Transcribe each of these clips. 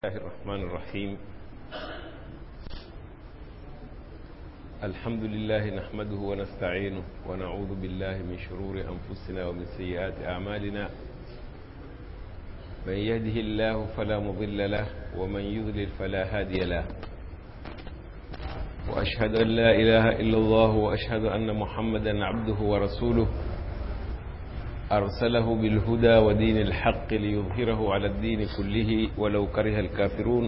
الله الرحمن الرحيم الحمد لله نحمده ونستعينه ونعوذ بالله من شرور أنفسنا ومن سيئات أعمالنا من يهده الله فلا مضل له ومن يضلل فلا هادي له وأشهد أن لا إله إلا الله وأشهد أن محمدا عبده ورسوله أرسله بالهدى ودين الحق ليظهره على الدين كله ولو كره الكافرون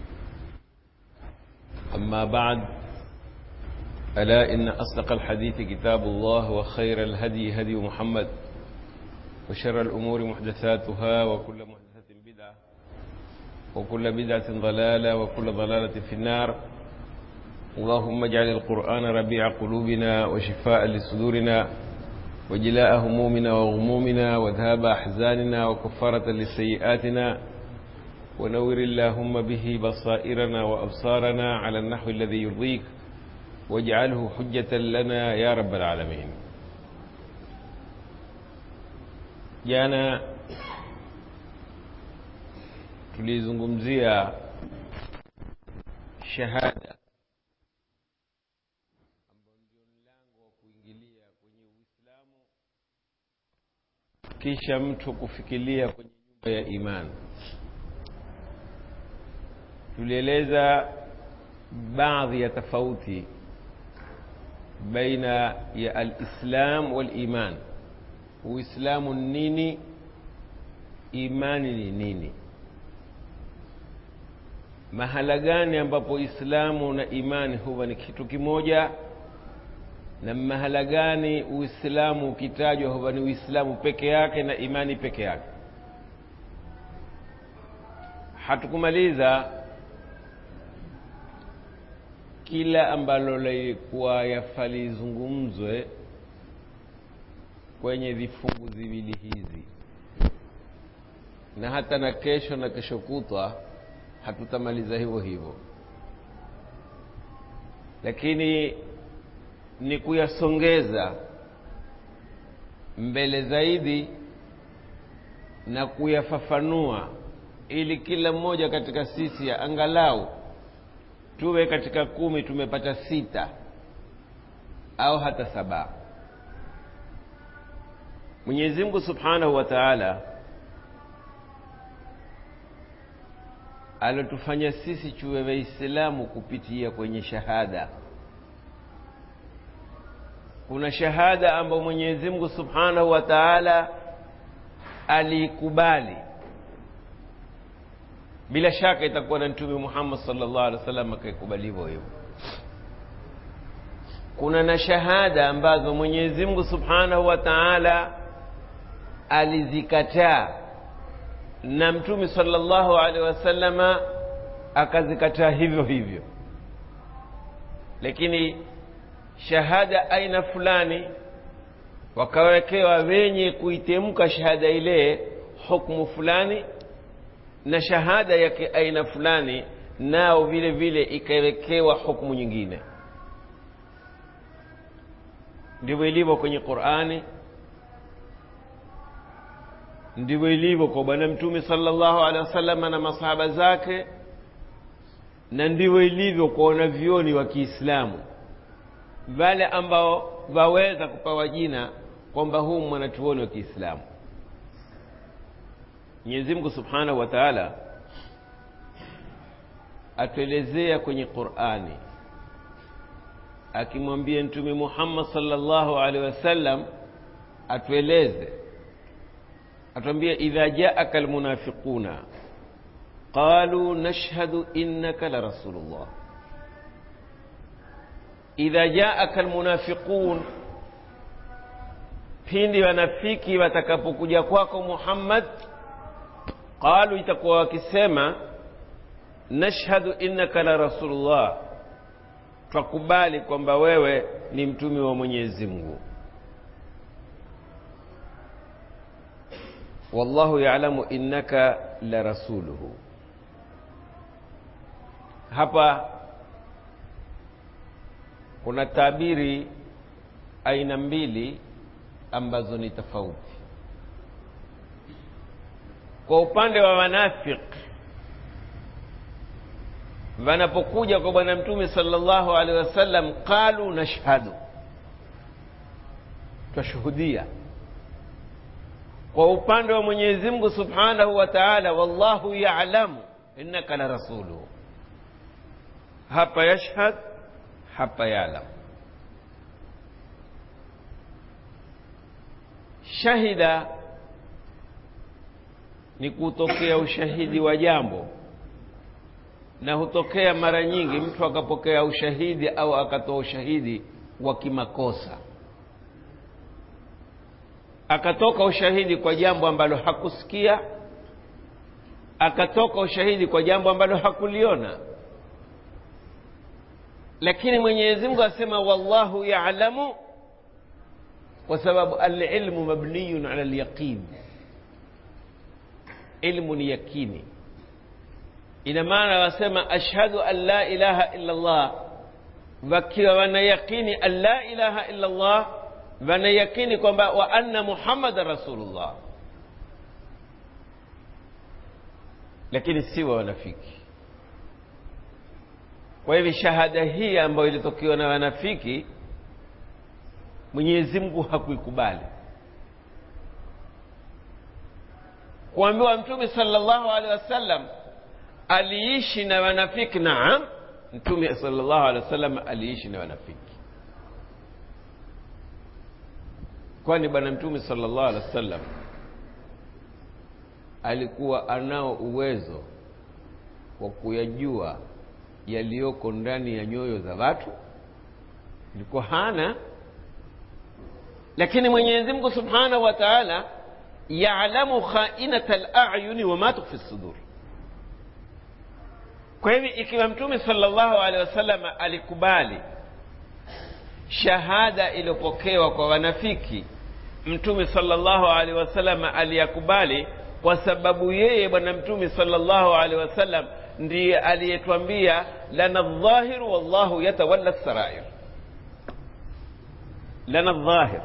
أما بعد ألا إن أصدق الحديث كتاب الله وخير الهدي هدي محمد وشر الأمور محدثاتها وكل محدثة بدعة وكل بدعة ضلالة وكل ضلالة في النار اللهم اجعل القرآن ربيع قلوبنا وشفاء لصدورنا وجلاء همومنا وغمومنا وذهاب أحزاننا وكفارة لسيئاتنا ونور اللهم به بصائرنا وأبصارنا على النحو الذي يرضيك واجعله حجة لنا يا رب العالمين jana tulizungumzia shahada ambao ndio mlango wa kuingilia kwenye uislamu kisha mtu kufikiria kwenye nyumba ya imani tulieleza baadhi ya tofauti baina ya alislam waliman uislamu ni nini imani ni nini mahala gani ambapo islamu na imani huwa ni kitu kimoja na mahala gani uislamu ukitajwa huwa ni uislamu peke yake na imani peke yake hatukumaliza kila ambalo lilikuwa yafalizungumzwe kwenye vifungu viwili hizi na hata na kesho na kesho kutwa hatutamaliza hivyo hivyo lakini ni kuyasongeza mbele zaidi na kuyafafanua ili kila mmoja katika sisi ya angalau tuwe katika kumi tumepata sita au hata saba mwenyezi mungu subhanahu wa taala alotufanya sisi tuwe waislamu kupitia kwenye shahada kuna shahada ambayo mwenyezi mungu subhanahu wa taala aliikubali bila shaka itakuwa na mtume muhammad salllah alih wa sallam akaikubali hivyo hivyo kuna na shahada ambazo mwenyezi mungu subhanahu wa taala alizikataa na mtume salllahu alehi wasallama akazikataa hivyo hivyo lakini shahada aina fulani wakawekewa wenye kuitemka shahada ile hukmu fulani na shahada yake aina fulani nao vile vile ikawekewa hukmu nyingine ndivyo ilivyo kwenye qurani ndivyo ilivyo kwa bwana mtume salllahu alehi wasalama na masahaba zake na ndivyo ilivyo kwa wanavyoni wa kiislamu wale ambao waweza kupawa jina kwamba huu mwanachuoni wa kiislamu mwenyezi mungu subhanahu wa taala atuelezea kwenye qurani akimwambia mtume muhammad salllahu alehi wasallam atueleze atuambia idha jaaka almunafiquna qaluu nashhadu innaka la rasulullah idha jaaka almunafiqun pindi wanafiki watakapokuja kwako muhammad qalu itakuwa wakisema nashhadu innaka la rasulullah twakubali kwamba wewe ni mtume wa mwenyezi mungu wallahu yalamu innaka la rasuluhu hapa kuna tabiri aina mbili ambazo ni tofauti kwa upande wa wanafiki wanapokuja kwa bwana mtume sallallahu alaihi wasallam qalu nashhadu twashuhudia kwa upande wa mwenyezi mungu subhanahu wa taala wallahu yalamu innaka la rasuluhu hapa yashhad hapa yalam shahida ni kutokea ushahidi wa jambo na hutokea mara nyingi mtu akapokea ushahidi au akatoa ushahidi wa kimakosa akatoka ushahidi kwa jambo ambalo hakusikia akatoka ushahidi kwa jambo ambalo hakuliona lakini mwenyezi mungu asema wallahu yalamu kwa sababu alilmu mabniyun ala lyaqin ilmu ni yakini ina maana wasema ashhadu an la ilaha illa llah wakiwa wanayaqini an la ilaha illa llah wanayakini kwamba wa anna muhammadan rasulullah lakini si wa wanafiki kwa hivyo shahada hii ambayo ilitokewa na wanafiki mwenyezi mungu hakuikubali kuambiwa mtume salllahu alehi wasallam aliishi na wanafiki naam mtume salllahu alehi wasallam aliishi na wanafiki kwani bwana mtume salllahu alehi wasallam alikuwa anao uwezo wa kuyajua yaliyoko ndani ya nyoyo za watu ilikuwa hana lakini mwenyezi mungu subhanahu wa taala yalamu khainata layuni wama tukfi sudur kwa hivi ikiwa mtume salllahu alehi wasallam alikubali shahada iliyopokewa kwa wanafiki mtume salllahu alehi wasallam aliyakubali kwa sababu yeye bwana mtume salllahu alehi wasallam ndiye aliyetwambia lana ldhahiru wallahu yatawalla sarair lana ldhahir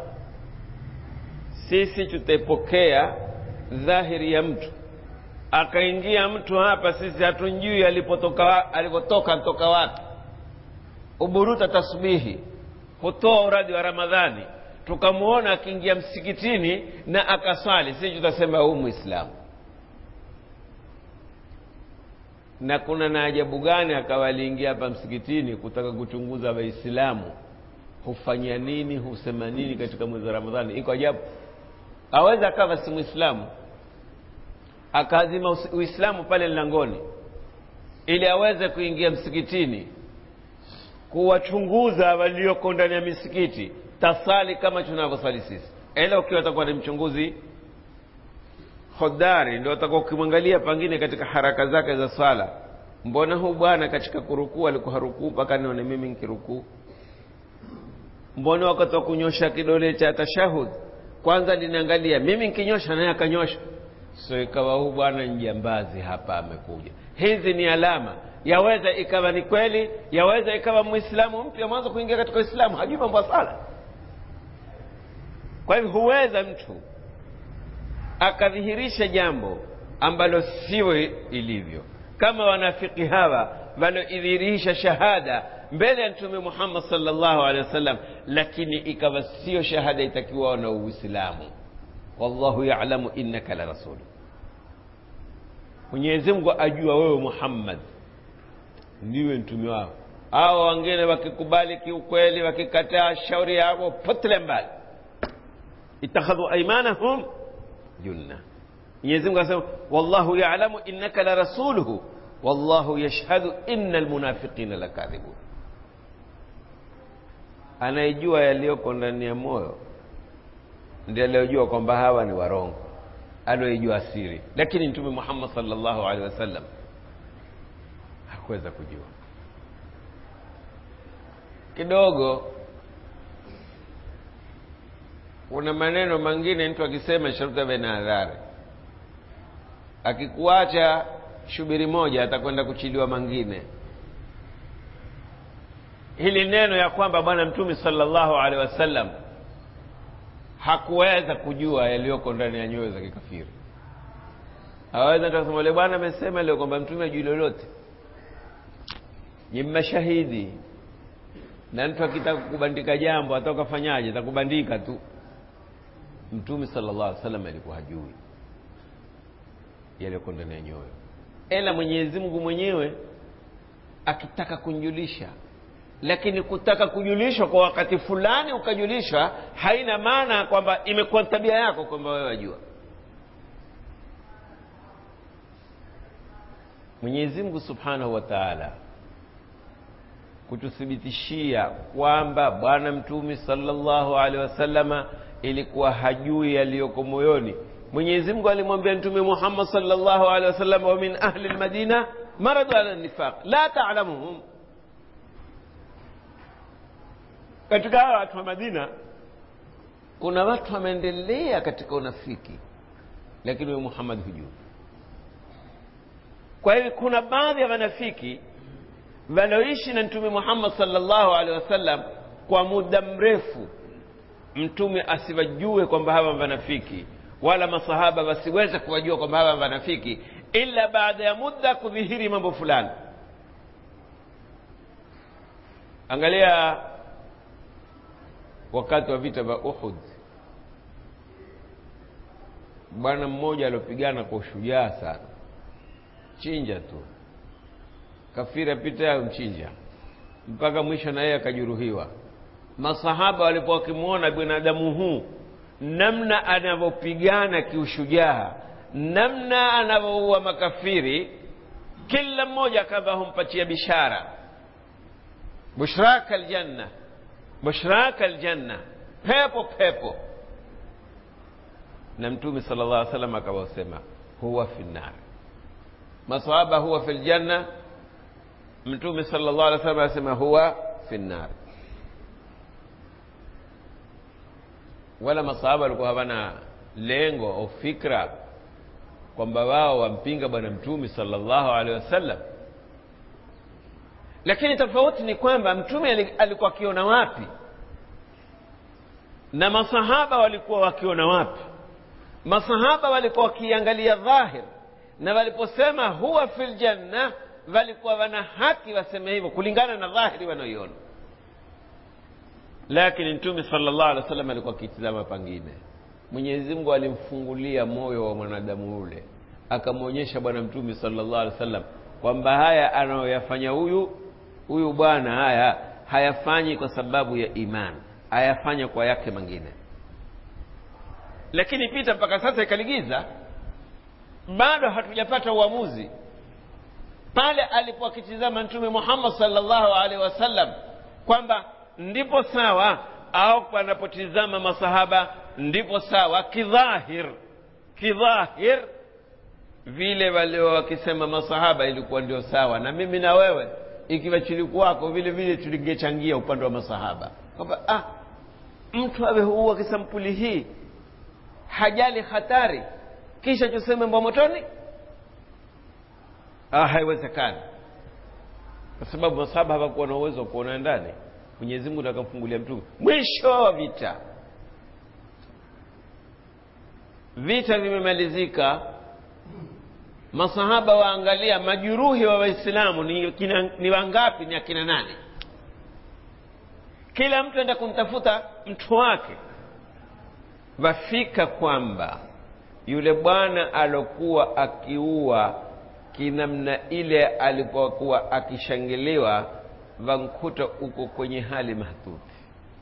sisi tutaipokea dhahiri ya mtu akaingia mtu hapa sisi hatunjui alipotoka alipotoka ntoka wapi uburuta tasbihi hutoa uradi wa ramadhani tukamwona akiingia msikitini na akaswali sisi tutasema huu mwislamu na kuna na ajabu gani akawa aliingia hapa msikitini kutaka kuchunguza waislamu hufanya nini husema nini katika mwezi wa ramadhani iko ajabu aweza akawa si mwislamu akaazima uislamu pale mlangoni ili aweze kuingia msikitini kuwachunguza walioko ndani ya misikiti tasali kama tunavyosali sisi ila ukiwa atakuwa ni mchunguzi hodari ndio atakuwa ukimwangalia pengine katika haraka zake za swala mbona huu bwana katika kurukuu alikuwa harukuu mpaka nione mimi nkirukuu mbona wakati wa kunyosha kidole cha tashahud kwanza linaangalia mimi nkinyosha naye akanyosha so ikawa huu bwana njambazi hapa amekuja hizi ni alama yaweza ikawa ni kweli yaweza ikawa mwislamu mpya mwanzo kuingia katika uislamu hajui mambo ya sala kwa hivyo huweza mtu akadhihirisha jambo ambalo sio ilivyo kama wanafiki hawa waloidhihirisha shahada mbele ya mtume muhammad salllahu alehi wasallam lakini ikawa sio shahada itakiwao na uislamu wallahu yalamu innaka la rasulu mwenyezi mungu ajua wewe muhammad ndiwe mtume wao au wengine wakikubali kiukweli wakikataa shauri yao potele mbali ittakhadhu aimanahum junna mwenyezi mungu anasema wallahu yalamu innaka la rasuluhu wallahu yashhadu inna lmunafiqina lakadhibun anayejua yaliyoko ndani ya moyo ndiye aliyojua kwamba hawa ni warongo aliyejua siri lakini mtume muhammad salllahu alehi wasallam hakuweza kujua kidogo kuna maneno mengine mtu akisema sharuti awe na adhari akikuacha shubiri moja atakwenda kuchiliwa mangine hili neno ya kwamba bwana mtume salllahu alehi wasallam hakuweza kujua yaliyoko ndani ya nyoyo za kikafiri aweza kusema ule bwana amesema leo kwamba mtume ajui lolote ni mashahidi na mtu akitaka kubandika jambo hata ukafanyaje atakubandika tu mtume sallallahu alaihi wasallam alikuwa hajui yaliyoko ndani ya nyoyo ela mwenyezi mungu mwenyewe akitaka kunjulisha lakini kutaka kujulishwa kwa wakati fulani ukajulishwa haina maana kwamba imekuwa tabia yako kwamba wewe wajua mwenyezi mungu subhanahu wa taala kututhibitishia kwamba bwana mtume sallallahu alaihi wasallama ilikuwa hajui yaliyoko moyoni mwenyezi mungu alimwambia mtume muhammad sallallahu alaihi wasallam wa min ahli lmadina maradu ala nifaq la talamuhum katika hawa watu wa madina kuna watu wameendelea katika unafiki lakini huyo muhammad hujui kwa hivyo kuna baadhi ya wanafiki walioishi na mtume muhammad sallallahu alaihi wasallam kwa muda mrefu mtume asiwajue kwamba hawa wanafiki wala masahaba wasiweze kuwajua kwamba hawa wanafiki ila baada ya muda kudhihiri mambo fulani angalia wakati wa vita vya uhud bwana mmoja aliopigana kwa ushujaa sana chinja tu kafiri apita yayo mchinja mpaka mwisho na yeye akajeruhiwa masahaba walipokuwa wakimwona binadamu huu namna anavyopigana kiushujaa namna anavyoua makafiri kila mmoja akawa humpatia bishara bushraka aljanna bushraka aljanna pepo pepo na mtume sala llah alih salam akawasema huwa fi nar masahaba huwa fi ljanna mtume sala llah alih salam anasema huwa fi nar wala masahaba walikuwa hawana lengo au fikra kwamba wao wampinga bwana mtume sallallahu alaihi wasallam lakini tofauti ni kwamba mtume alikuwa akiona wapi na masahaba walikuwa wakiona wapi masahaba walikuwa wakiangalia dhahir na waliposema huwa fi ljanna walikuwa wana haki waseme hivyo kulingana na dhahiri wanaoiona lakini mtume sallallahu alaihi wasallam alikuwa akitizama pangine mwenyezi mungu alimfungulia moyo wa mwanadamu ule akamwonyesha bwana mtume sallallahu alaihi wasallam kwamba haya anayoyafanya huyu huyu bwana haya hayafanyi kwa sababu ya imani hayafanya kwa yake mengine lakini pita mpaka sasa ikaligiza bado hatujapata uamuzi pale alipo akitizama mtume muhammad sallallahu alaihi wasallam kwamba ndipo sawa au panapotizama masahaba ndipo sawa kidhahir kidhahir vile walio wakisema masahaba ilikuwa ndio sawa na mimi na wewe ikiwa chilikuwako vile vile tulingechangia upande wa masahaba kwamba ah, mtu awe huua kisampuli hii hajali hatari kisha tuseme mbwa motoni ah, haiwezekani kwa sababu masahaba hawakuwa na uwezo wa kuona ndani mwenyezi mungu akamfungulia mtume mwisho wa vita vita vimemalizika masahaba waangalia majuruhi wa waislamu ni, kina, ni wangapi ni akina nane kila mtu enda kumtafuta mtu wake wafika kwamba yule bwana alokuwa akiua kinamna ile alipokuwa akishangiliwa vankuta uko kwenye hali mahtuti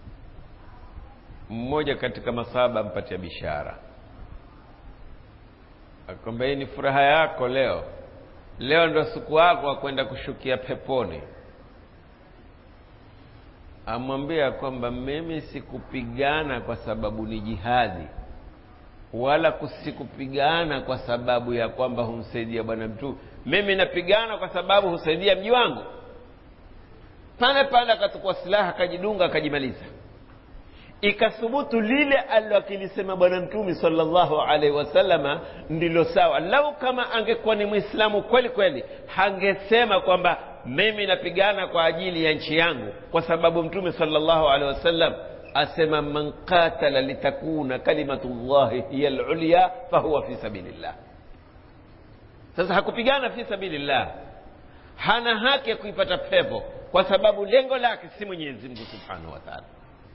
mmoja katika masahaba ampatia bishara akwambia hii ni furaha yako leo leo ndo siku yako wa kwenda kushukia peponi amwambia kwamba mimi sikupigana kwa sababu ni jihadi wala kusikupigana kwa sababu ya kwamba humsaidia bwana mtume mimi napigana kwa sababu husaidia mji wangu pale pale akatukua silaha akajidunga akajimaliza ikathubutu lile alilokilisema bwana mtume sallallahu alaihi wasallama ndilo sawa lau kama angekuwa ni mwislamu kweli kweli hangesema kwamba mimi napigana kwa ajili ya nchi yangu kwa sababu mtume sallallahu alaihi wasallam asema man qatala litakuna kalimatu llahi hiya lulya fahuwa fi sabilillah sasa hakupigana fi sabilillah hana haki ya kuipata pepo kwa sababu lengo lake si mwenyezi mungu subhanahu wa taala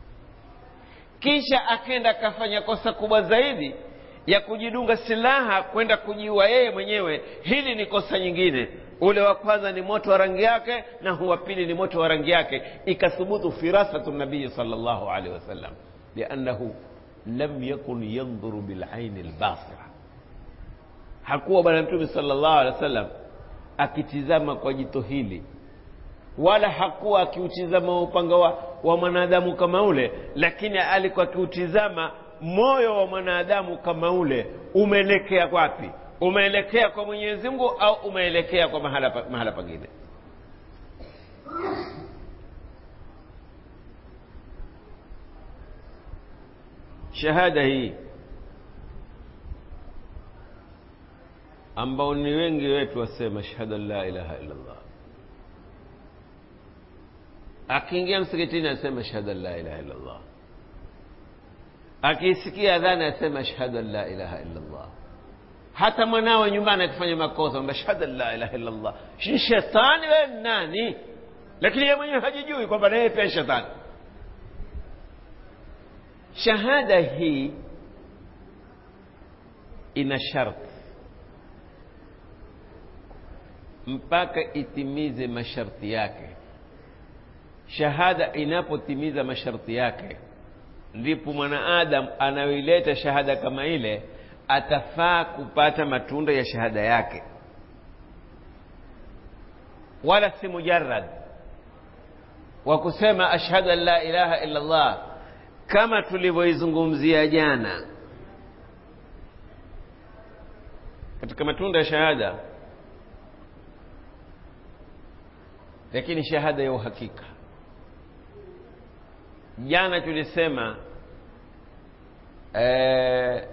kisha akenda akafanya kosa kubwa zaidi ya kujidunga silaha kwenda kujiua yeye mwenyewe hili ni kosa nyingine ule wa kwanza ni moto wa rangi yake na huwa pili ni moto wa rangi yake ikathubutu firasatu nabii sal llahu alehi wasallam liannahu lam yakun yandhuru bilaini lbasira hakuwa bwana mtume sal llahu alehi wasallam akitizama kwa jito hili wala hakuwa akiutizama upanga wa, wa mwanadamu kama ule lakini alikuwa akiutizama moyo wa mwanadamu kama ule umeelekea wapi umeelekea kwa mwenyezi mungu au umeelekea kwa mahala, mahala pengine shahada hii ambao ni wengi wetu wasema shahada la ilaha illa llah akiingia msikitini asema shahada la ilaha illa llah akiisikia adhani asema ashhadu an la ilaha illa llah hata mwanawe nyumbani akifanya makosa amba ashhadu an la ilaha illa llah ni shetani we nani lakini yeye mwenyewe hajijui kwamba naye pia shetani shahada hii ina sharti mpaka itimize masharti yake shahada inapotimiza masharti yake ndipo mwanaadamu anayoileta shahada kama ile atafaa kupata matunda ya shahada yake wala si mujarad wa kusema ashhadu an la ilaha illa llah kama tulivyoizungumzia jana katika matunda ya shahada lakini shahada ya uhakika jana tulisema eh,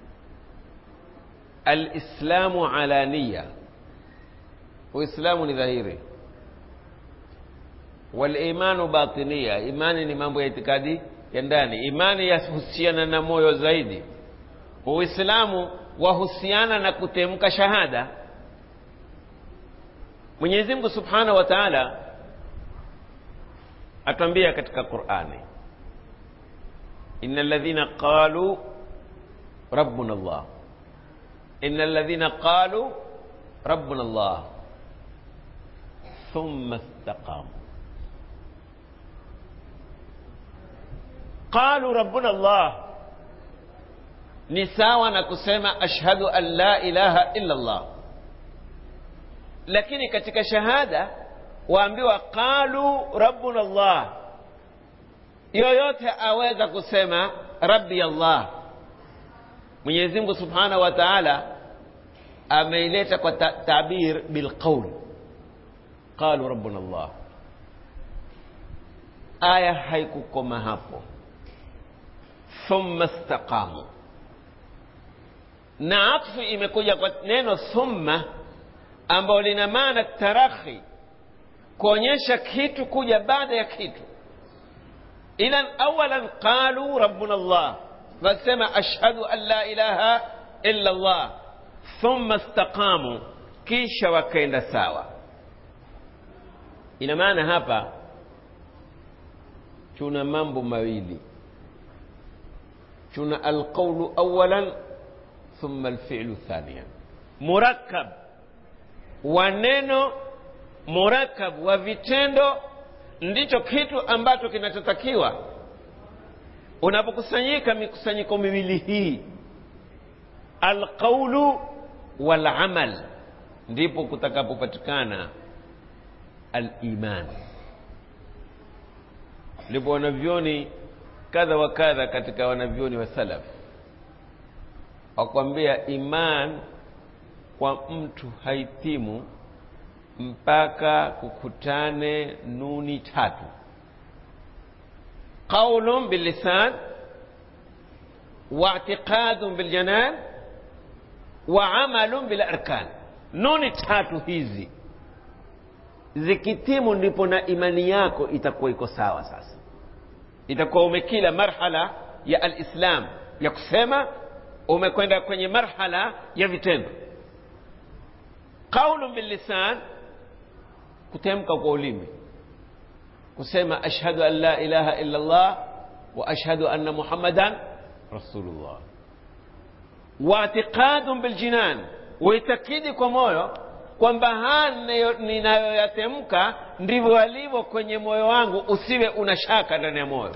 alislamu alaniya uislamu ni dhahiri walimanu batinia imani ni mambo ya itikadi ya ndani imani yahusiana na moyo zaidi uislamu wahusiana na kutemka shahada mwenyezi mungu subhanahu wa taala atwambia katika qurani ina ladhina qalu rabbuna llah ina ladhina qalu rabbuna llah thumma istaqamu qalu rabbuna llah ni sawa na kusema ashhadu an la ilaha illa llah lakini katika shahada waambiwa qalu rabbuna llah yoyote aweza kusema rabbi allah mwenyezi mungu subhanahu wa taala ameileta kwa ta tabir bilqaul qalu rabbuna llah aya haikukoma hapo thumma staqamu na atfu imekuja kwa neno thumma ambayo lina maana tarakhi kuonyesha kitu kuja baada ya kitu idhan awalan qalu rabbuna llah wasema ashhadu an la ilaha illa llah thumma staqamu kisha wakaenda sawa ina maana hapa tuna mambo mawili tuna alqaulu awalan thumma alfi'lu thaniyan murakkab wa neno murakab wa vitendo ndicho kitu ambacho kinachotakiwa unapokusanyika mikusanyiko miwili hii alqaulu walamal ndipo kutakapopatikana aliman ndipo wanavyoni kadha wa kadha katika wanavyoni wa salaf wakwambia iman kwa mtu haitimu mpaka kukutane nuni tatu qaulun billisan waitiqadun biljanan wa amalun bilarkan nuni tatu hizi zikitimu ndipo na imani yako itakuwa iko sawa sasa itakuwa umekila marhala ya alislam ya kusema umekwenda kwenye marhala ya vitendo qaulun billisan kutemka kwa ulimi kusema ashhadu an la ilaha illa allah wa ashhadu anna muhammadan rasulullah waatiqadun biljinan uitakidi kwa moyo kwamba haya ninayoyatemka ndivyo alivyo kwenye moyo wangu usiwe una shaka ndani ya moyo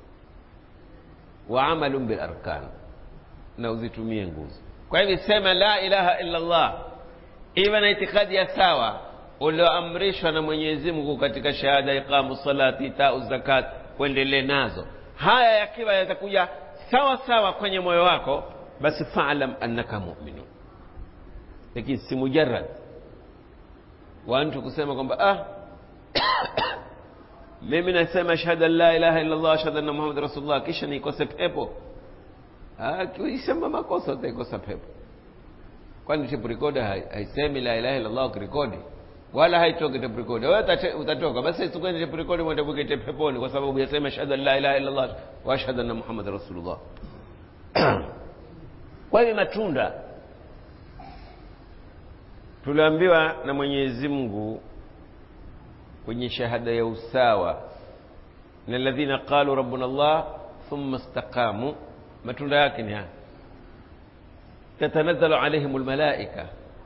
wa amalun bilarkan na uzitumie nguzo kwa hivyo sema la ilaha illa allah iwe na itikadi ya sawa ulioamrishwa na mwenyezi mungu katika shahada iqamu salati itau zakat uendelee nazo haya yakiwa yatakuja sawa sawa kwenye moyo wako basi falam annaka muminun lakini si mujarad wa mtu kusema kwamba ah mimi nasema ashhadu an la ilaha illa allah ashhadu anna muhammad rasulullah kisha nikose pepo isema makosa utaikosa pepo kwani tape recorder haisemi la ilaha illa allah ukirekodi wala haitoki tape recorder wewe utatoka basi tukwende tape recorder mwende bukete peponi kwa sababu yasema ashhadu an la ilaha illa allah wa ashhadu anna muhammad rasulullah kwa hivyo matunda tuliambiwa na mwenyezi mungu kwenye shahada ya usawa na alladhina qalu rabbuna allah thumma istaqamu matunda yake ni haya tatanazzalu alaihim lmalaika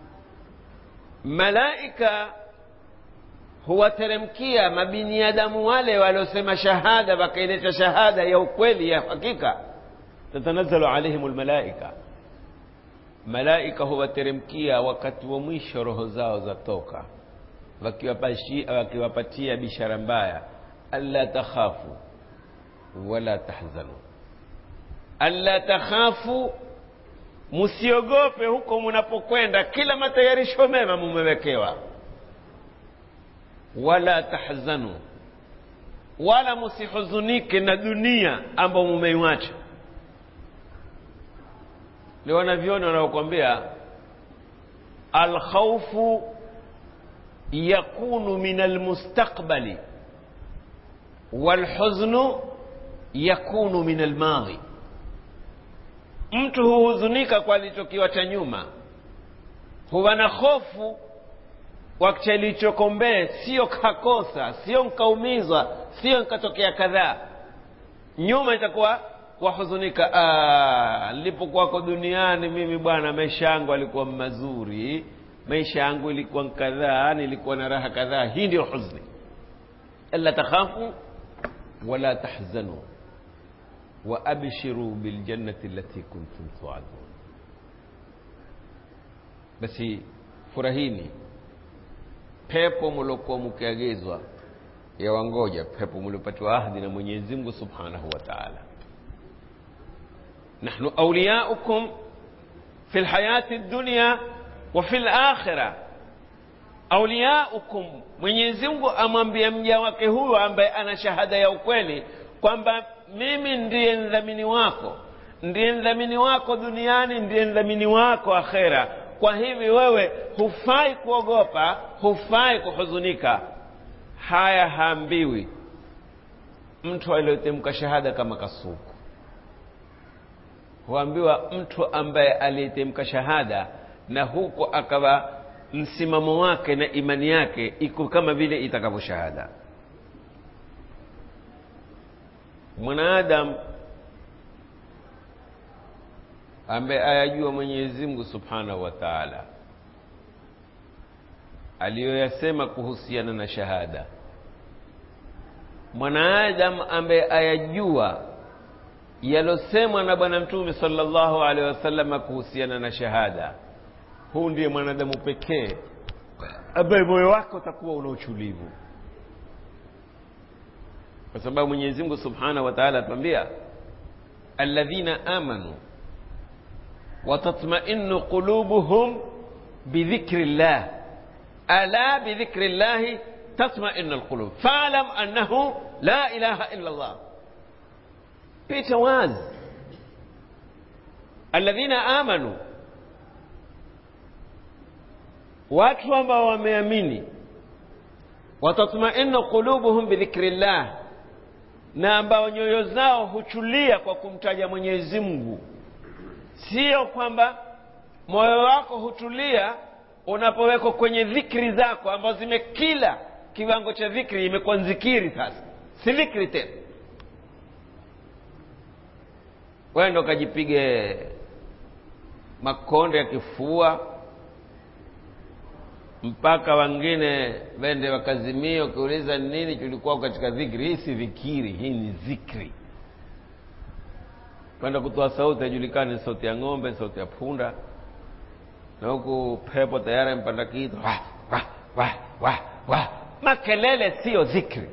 malaika huwateremkia mabiniadamu wale waliosema shahada wakaileta shahada ya ukweli ya hakika tatanazzalu alaihim lmalaika malaika huwateremkia wakati wa mwisho roho zao zatoka wakiwapatia bishara mbaya alla takhafu wala tahzanu alla takhafu msiogope huko munapokwenda kila matayarisho mema mumewekewa wala tahzanu wala musihuzunike na dunia ambao mumeiwacha ni wanavyoni wanaokwambia alkhaufu yakunu min almustaqbali walhuznu yakunu min almadhi mtu huhuzunika kwa alichokiwacha nyuma huwa na hofu kwa chalichokombee sio kakosa sio nkaumizwa sio nkatokea kadhaa nyuma itakuwa wahuzunika nilipokuwako duniani mimi bwana maisha yangu alikuwa mazuri maisha yangu ilikuwa kadhaa nilikuwa na raha kadhaa hii ndio huzni alla takhafu wala tahzanu waabshiru biljannati allati kuntum tuadun basi furahini pepo mliokuwa mkiagizwa yawangoja pepo mliopatiwa ahdi na mwenyezi mungu subhanahu wa taala nahnu auliyaukum fi lhayati dunya wa fi lakhira auliyaukum mwenyezi mungu amwambia mja wake huyo ambaye ana shahada ya ukweli kwamba mimi ndiye mdhamini wako ndiye mdhamini wako duniani ndiye mdhamini wako akhera kwa hivi wewe hufai kuogopa hufai kuhuzunika haya haambiwi mtu aliyotemka shahada kama kasuku huambiwa mtu ambaye aliyetemka shahada na huko akawa msimamo wake na imani yake iko kama vile itakavyo shahada mwanadamu ambaye ayajua mwenyezi mungu subhanahu wa taala aliyoyasema kuhusiana na shahada mwanadamu ambaye ayajua yalosemwa na bwana mtume salllahu alehi wasalama kuhusiana na shahada huu ndiye mwanadamu pekee ambaye moyo wake utakuwa una uchulivu kwa sababu mwenyezi mungu subhanahu wa taala atuambia alladhina amanu watatmainu qulubuhum bidhikri llah ala bidhikri llahi tatmainu lqulub falam annahu la ilaha illa llah pita wazi alladhina amanu watu ambao wameamini watatmainu qulubuhum bidhikri llah na ambao nyoyo zao huchulia kwa kumtaja mwenyezi mungu sio kwamba moyo wako hutulia unapowekwa kwenye dhikri zako ambazo zimekila kiwango cha dhikri imekuwa nzikiri sasa si dhikri tena wendo kajipige makonde ya kifua mpaka wengine wende wakazimia ukiuliza nini tulikuwa katika dhikri hii si dhikiri hii ni zikri kwenda kutoa sauti ajulikani sauti ya ng'ombe sauti ya punda na huku pepo tayari mpanda kitu wah, wah, wah, wah, wah. makelele siyo dhikri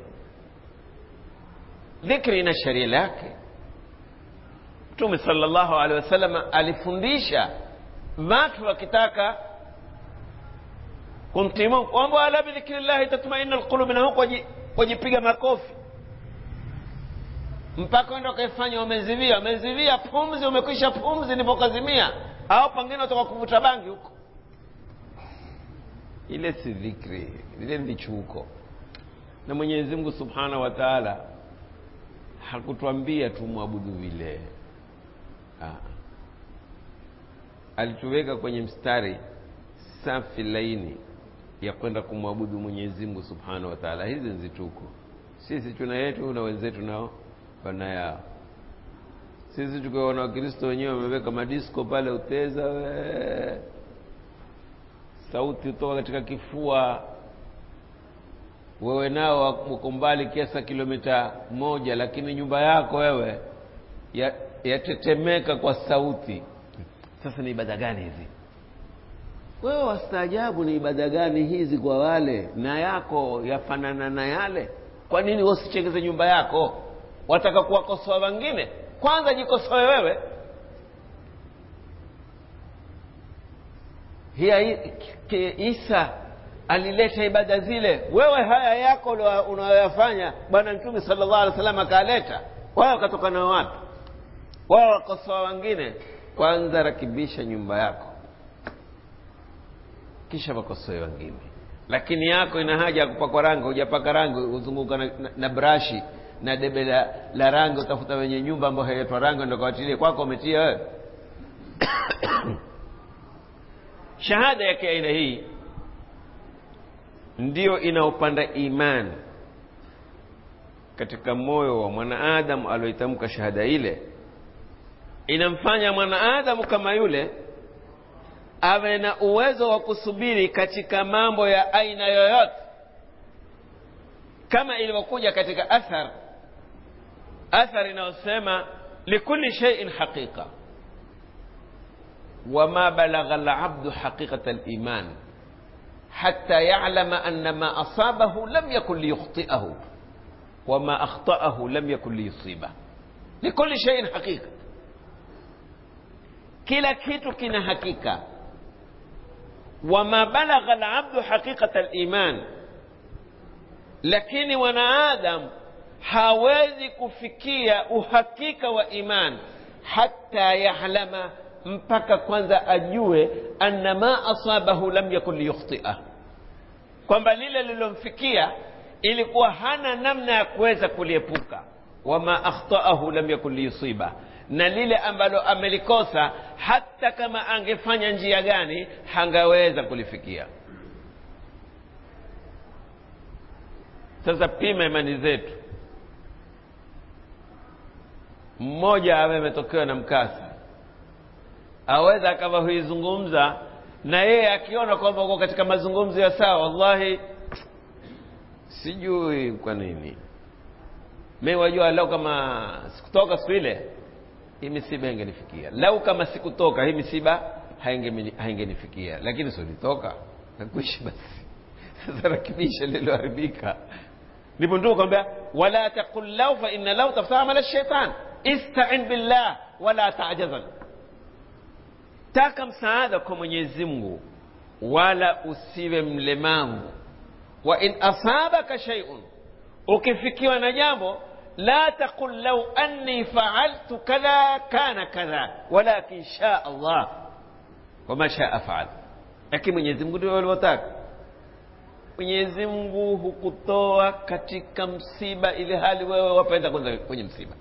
dhikri ina sheria lake mtume salllahu alehi wasallam alifundisha watu wakitaka kumtii mungu kwamba ala bidhikri llahi tatmaina lqulubi na huku wajipiga makofi mpaka wenda ukaifanya umezivia umezivia pumzi umekwisha pumzi nipokazimia au pengine utoka kuvuta bangi huko ile si dhikri ile ni chuko na mwenyezi mungu subhanahu wa taala hakutwambia tumwabudu vile ah. alituweka kwenye mstari safi laini ya kwenda kumwabudu mwenyezi mungu subhanahu wa taala hizi nzituko sisi tuna yetu na wenzetu nao wana yao sisi tukiwaona wakristo wenyewe wameweka madisko pale uteza we sauti hutoka katika kifua wewe nao uko mbali kiasa kilomita moja lakini nyumba yako wewe yatetemeka ya kwa sauti sasa ni ibada gani hizi wewe wastaajabu ni ibada gani hizi kwa wale na yako yafanana na yale kwa nini wasichengeze nyumba yako wataka kuwakosoa wengine kwanza jikosoe wewe hiya isa alileta ibada zile wewe haya yako unayoyafanya bwana mtume sala llahu alih wa sallam akaleta wao wakatokana wapi wao wakosoa wengine kwanza rakibisha nyumba yako kisha wakosoe wengine lakini yako ina haja ya kupakwa rangi hujapaka rangi huzunguka na, na, na brashi na debe la, la rangi utafuta wenye nyumba ambayo hailetwa rangi ndo kawatilie kwako umetia wewe shahada yake aina hii ndiyo inaopanda imani katika moyo wa mwanaadamu alioitamka shahada ile inamfanya mwanaadamu kama yule awe na uwezo wa kusubiri katika mambo ya aina yoyote kama ilivyokuja katika athar athar inayosema likuli sheiin haqiqa wama balagha labdu haqiqata liman حتى يعلم أن ما أصابه لم يكن ليخطئه وما أخطأه لم يكن ليصيبه لكل شيء حقيقة kila kitu kina hakika wama balagha labdu haqiqata liman lakini wanaadam hawezi kufikia uhakika wa iman hata yahlama mpaka kwanza ajue anna ma asabahu lam yakun liyukhtiah kwamba lile lililomfikia ilikuwa hana namna ya kuweza kuliepuka wama akhtaahu lam yakun liyusiba na lile ambalo amelikosa hata kama angefanya njia gani hangaweza kulifikia sasa pima imani zetu mmoja awe ametokewa na mkasa aweza akawa huizungumza na yeye akiona kwamba uko katika mazungumzo ya sawa wallahi sijui kwa nini mi wajua lau kama sikutoka siku ile hii misiba ingenifikia lau kama sikutoka hii misiba haingenifikia lakini silitoka nakuishi basi sasa rakibisha lililoharibika ndipo ndio kwambia wala taqul lau fa inna lau taftaa amala shaitan istain billah wala tajazan taka msaada kwa mwenyezi mungu wala usiwe mlemavu wa in asabaka shaiun ukifikiwa na jambo la taqul lau anni faaltu kadha kana kadha walakin shaa allah wama shaa faal lakini mwenyezi mungu ndio alivyotaka mwenyezi mungu hukutoa katika msiba ili hali wewe wapenda kwanza kwenye msiba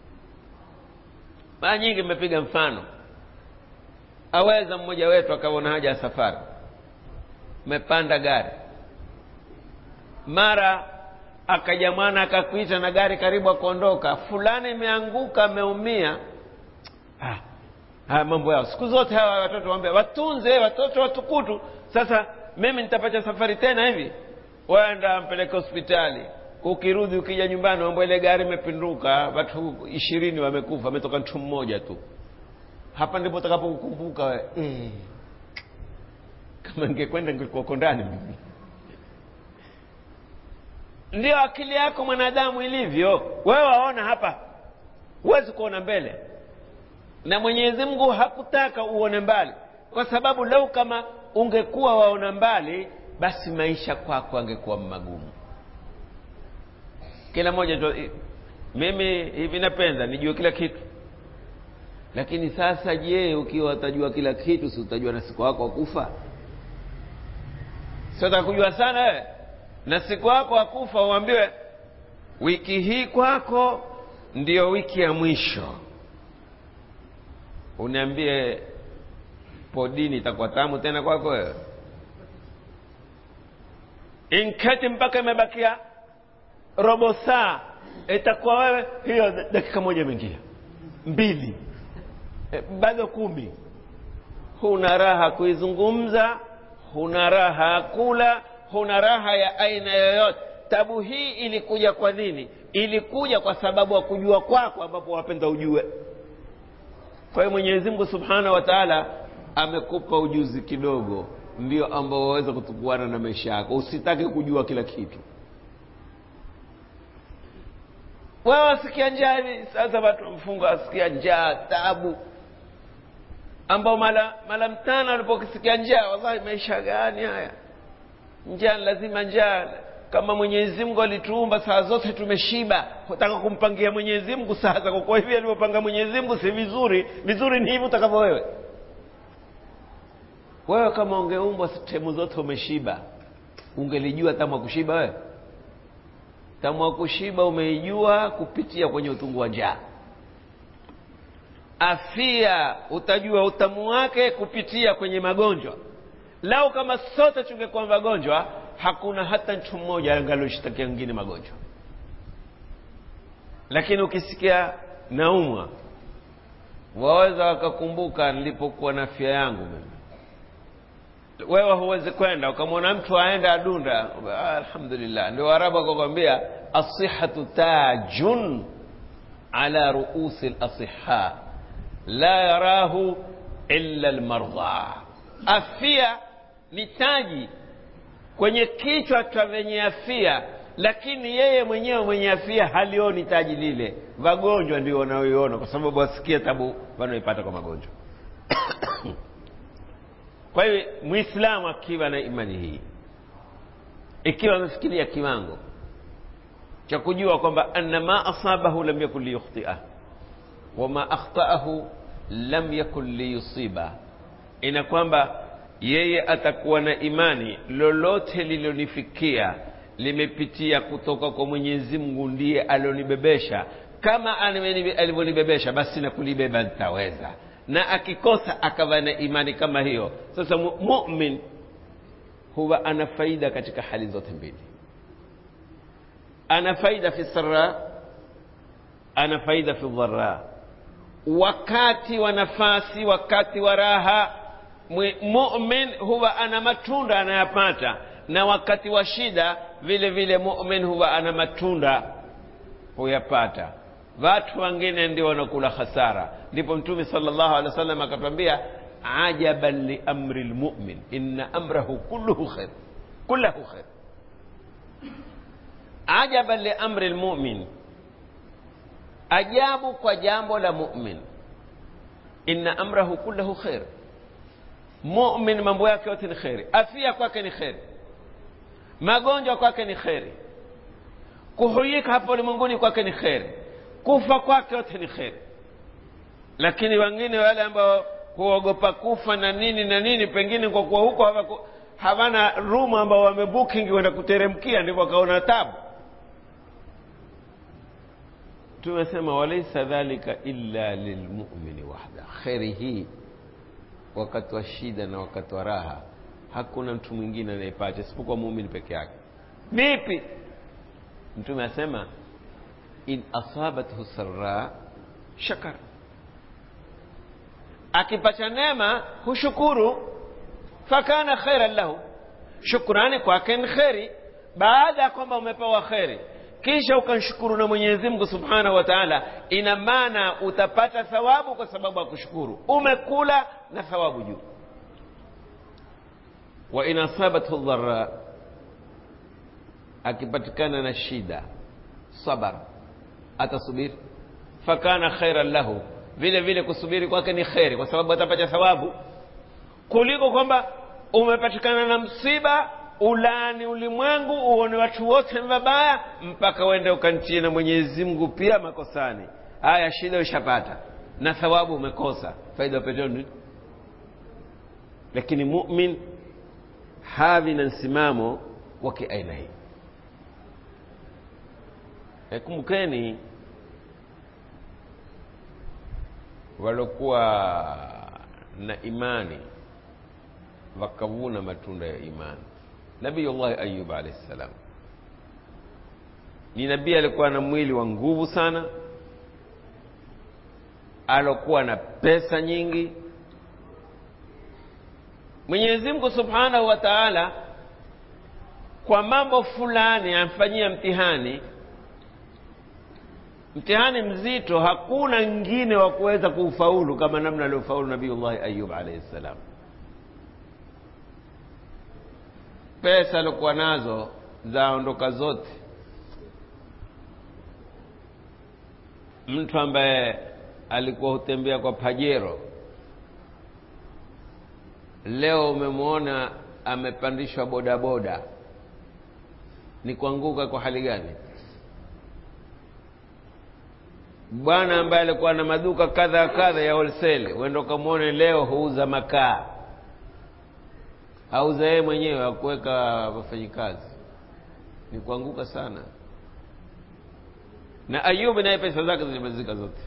mara nyingi mmepiga mfano aweza mmoja wetu akaona haja ya safari mmepanda gari mara akaja mwana akakuita na gari karibu akuondoka fulani imeanguka ameumia ah, haya mambo yao siku zote hawa watoto waambia watunze watoto watukutu sasa mimi nitapata safari tena hivi waenda mpeleke hospitali ukirudi ukija nyumbani mambo ile gari imepinduka watu ishirini wamekufa ametoka mtu mmoja tu hapa ndipo utakapokukumbuka we eh, kama ningekwenda ningekuwako ndani mimi ndio akili yako mwanadamu ilivyo wewe waona hapa huwezi kuona mbele na mwenyezi mungu hakutaka uone mbali kwa sababu lau kama ungekuwa waona mbali basi maisha kwako angekuwa magumu kila mmoja tu mimi hivi napenda nijue kila kitu lakini sasa je ukiwa utajua kila kitu si utajua na siku wako wakufa siotaka kujua sana wewe na siku wako wakufa uambiwe wiki hii kwako ndiyo wiki ya mwisho uniambie podini itakuwa tamu tena kwako wewe inketi mpaka imebakia robo saa itakuwa wewe hiyo dakika moja imeingia mbili e, bado kumi huna raha kuizungumza huna raha ya kula huna raha ya aina yoyote tabu hii ilikuja kwa nini ilikuja kwa sababu ya kujua kwako ambapo wapenda ujue kwa hiyo mwenyezi mungu subhanahu wa taala amekupa ujuzi kidogo ndio ambao waweza kutukuana na maisha yako usitake kujua kila kitu wewe wasikia njaa hivi sasa watu mfunga wasikia njaa tabu ambao mala mala mtano alipokisikia njaa wallahi maisha gani haya njaa lazima njaa kama mwenyezi mungu alituumba saa zote tumeshiba utaka kumpangia mwenyezi mungu sasa kwa kuwa hivi alivyopanga mwenyezi mungu si vizuri vizuri ni hivi utakavyo wewe wewe kama ungeumbwa sehemu zote umeshiba ungelijua tamu wa kushiba wewe tamu wa kushiba umeijua kupitia kwenye utungu wa njaa afia utajua utamu wake kupitia kwenye magonjwa lau kama sote tungekuwa magonjwa hakuna hata mtu mmoja angalioshtakia wengine magonjwa lakini ukisikia naumwa waweza wakakumbuka nilipokuwa na afya yangu mimi wewe huwezi kwenda ukamwona mtu aenda adunda ah, alhamdulillah ndio arabu akakwambia asihatu tajun ala ruusi lasiha la yarahu illa lmardha afia ni taji kwenye kichwa cha venye afia lakini yeye mwenyewe mwenye afia halioni taji lile wagonjwa ndio wanaoiona kwa sababu wasikia tabu wanaoipata kwa magonjwa kwa hiyo mwislamu akiwa na imani hii ikiwa amefikiria kiwango cha kujua kwamba anna ma asabahu lam yakun liyukhtia wama akhtaahu lam yakun liyusiba ina kwamba yeye atakuwa na imani lolote lililonifikia limepitia kutoka kwa mwenyezi mungu ndiye alionibebesha kama alivyonibebesha basi na kulibeba nitaweza na akikosa akawa na imani kama hiyo sasa mumin huwa ana faida katika hali zote mbili ana faida fi sara ana faida fi dhara wakati wa nafasi wakati wa raha mumin huwa ana matunda anayapata na wakati wa shida vile vile mumin huwa ana matunda huyapata watu wengine ndio wanakula hasara ndipo mtume sallallahu alaihi wasallam akatwambia ajaban liamri lmumin inna amrahu kulluhu khair kullahu khair ajaban liamri lmumin ajabu kwa jambo la mumin inna amrahu kullahu khair mumin mambo yake yote ni kheri afia kwake ni kheri magonjwa kwake ni kheri kuhuyika hapo ulimwenguni kwake ni kheri kufa kwake yote ni kheri lakini wengine wale ambao huogopa kufa na nini na nini pengine kwa kuwa huko hawaku, hawana rumu ambao wamebooking kwenda kuteremkia ndipo wakaona tabu tumesema walaisa dhalika illa lilmumini wahda kheri hii wakati wa shida na wakati wa raha hakuna mtu mwingine anayepata isipokuwa muumini peke yake vipi mtume asema in asabathu sarra shakar akipata neema hushukuru fakana khairan lahu shukrani kwake ni kheri baada ya kwamba umepewa kheri kisha ukamshukuru na mwenyezi mungu subhanahu wa taala ina maana utapata thawabu kwa sababu ya kushukuru umekula na thawabu juu wa in asabathu dhara akipatikana na shida sabar atasubiri fakana khairan lahu vile vile kusubiri kwake ni kheri kwa sababu atapata thawabu kuliko kwamba umepatikana na msiba ulaani ulimwengu uone watu wote vabaya mpaka uende ukantie na mwenyezi mungu pia makosani haya shida ushapata na thawabu umekosa faida upetoni lakini mumin havi na msimamo wa kiaina hii e kumbukeni waliokuwa na imani wakavuna matunda ya imani nabiyullahi ayub alaihi ssalam ni nabii alikuwa na mwili wa nguvu sana alokuwa na pesa nyingi mwenyezi mungu subhanahu wa taala kwa mambo fulani amfanyia mtihani mtihani mzito hakuna ngine wa kuweza kuufaulu kama namna aliofaulu nabiyullahi ayub alaihi ssalam pesa aliokuwa nazo zaondoka zote mtu ambaye alikuwa hutembea kwa pajero leo umemwona amepandishwa bodaboda ni kuanguka kwa hali gani bwana ambaye alikuwa na maduka kadha kadha ya wholesale uenda ukamwone leo huuza makaa auza yeye mwenyewe akuweka wafanyikazi ni kuanguka sana na ayubu naye pesa zake zilimalizika zote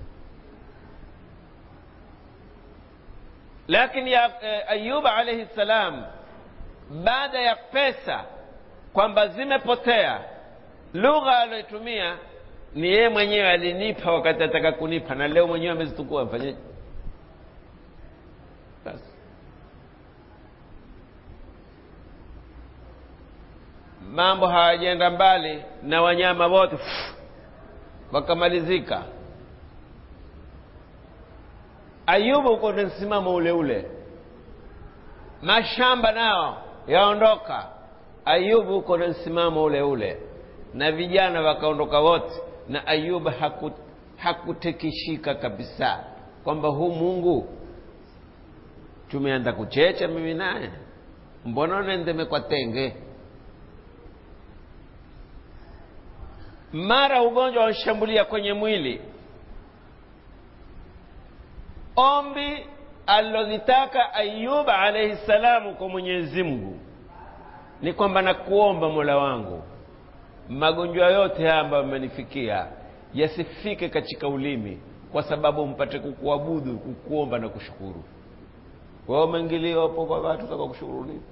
lakini ya eh, ayub alaihi ssalam baada ya pesa kwamba zimepotea lugha aliyoitumia ni yeye mwenyewe alinipa wakati ataka kunipa na leo mwenyewe amezitukua mfanyeje basi mambo hawajaenda mbali na wanyama wote wakamalizika ayubu uko na msimamo ule ule mashamba nao yaondoka ayubu uko na msimamo ule ule na vijana wakaondoka wote na ayub haku, hakutekishika kabisa kwamba huu mungu tumeanza kuchecha mimi naye mbona nendeme kwa tenge mara ugonjwa wanshambulia kwenye mwili ombi alilolitaka ayuba alaihi salamu kwa mwenyezi mungu ni kwamba nakuomba mola wangu magonjwa yote haya ambayo amenifikia yasifike katika ulimi kwa sababu mpate kukuabudu kukuomba na kushukuru wao umeingilia hapo kwa watu taka kushukuru nini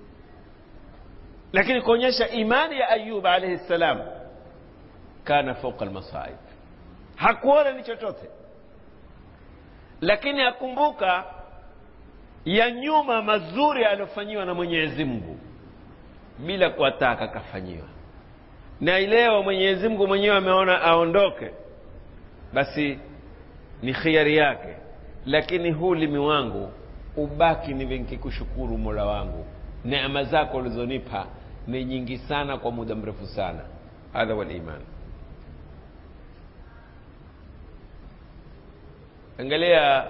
lakini kuonyesha imani ya ayuba alaihi salam kana fauka almasaib hakuona ni chochote lakini akumbuka ya nyuma mazuri aliyofanyiwa na mwenyezi mungu bila kuwataka kafanyiwa na ileo mwenyezi mungu mwenyewe ameona aondoke basi ni khiari yake lakini huu limi wangu ubaki nive nkikushukuru mola wangu neema zako ulizonipa ni nyingi sana kwa muda mrefu sana hadha waliman angalia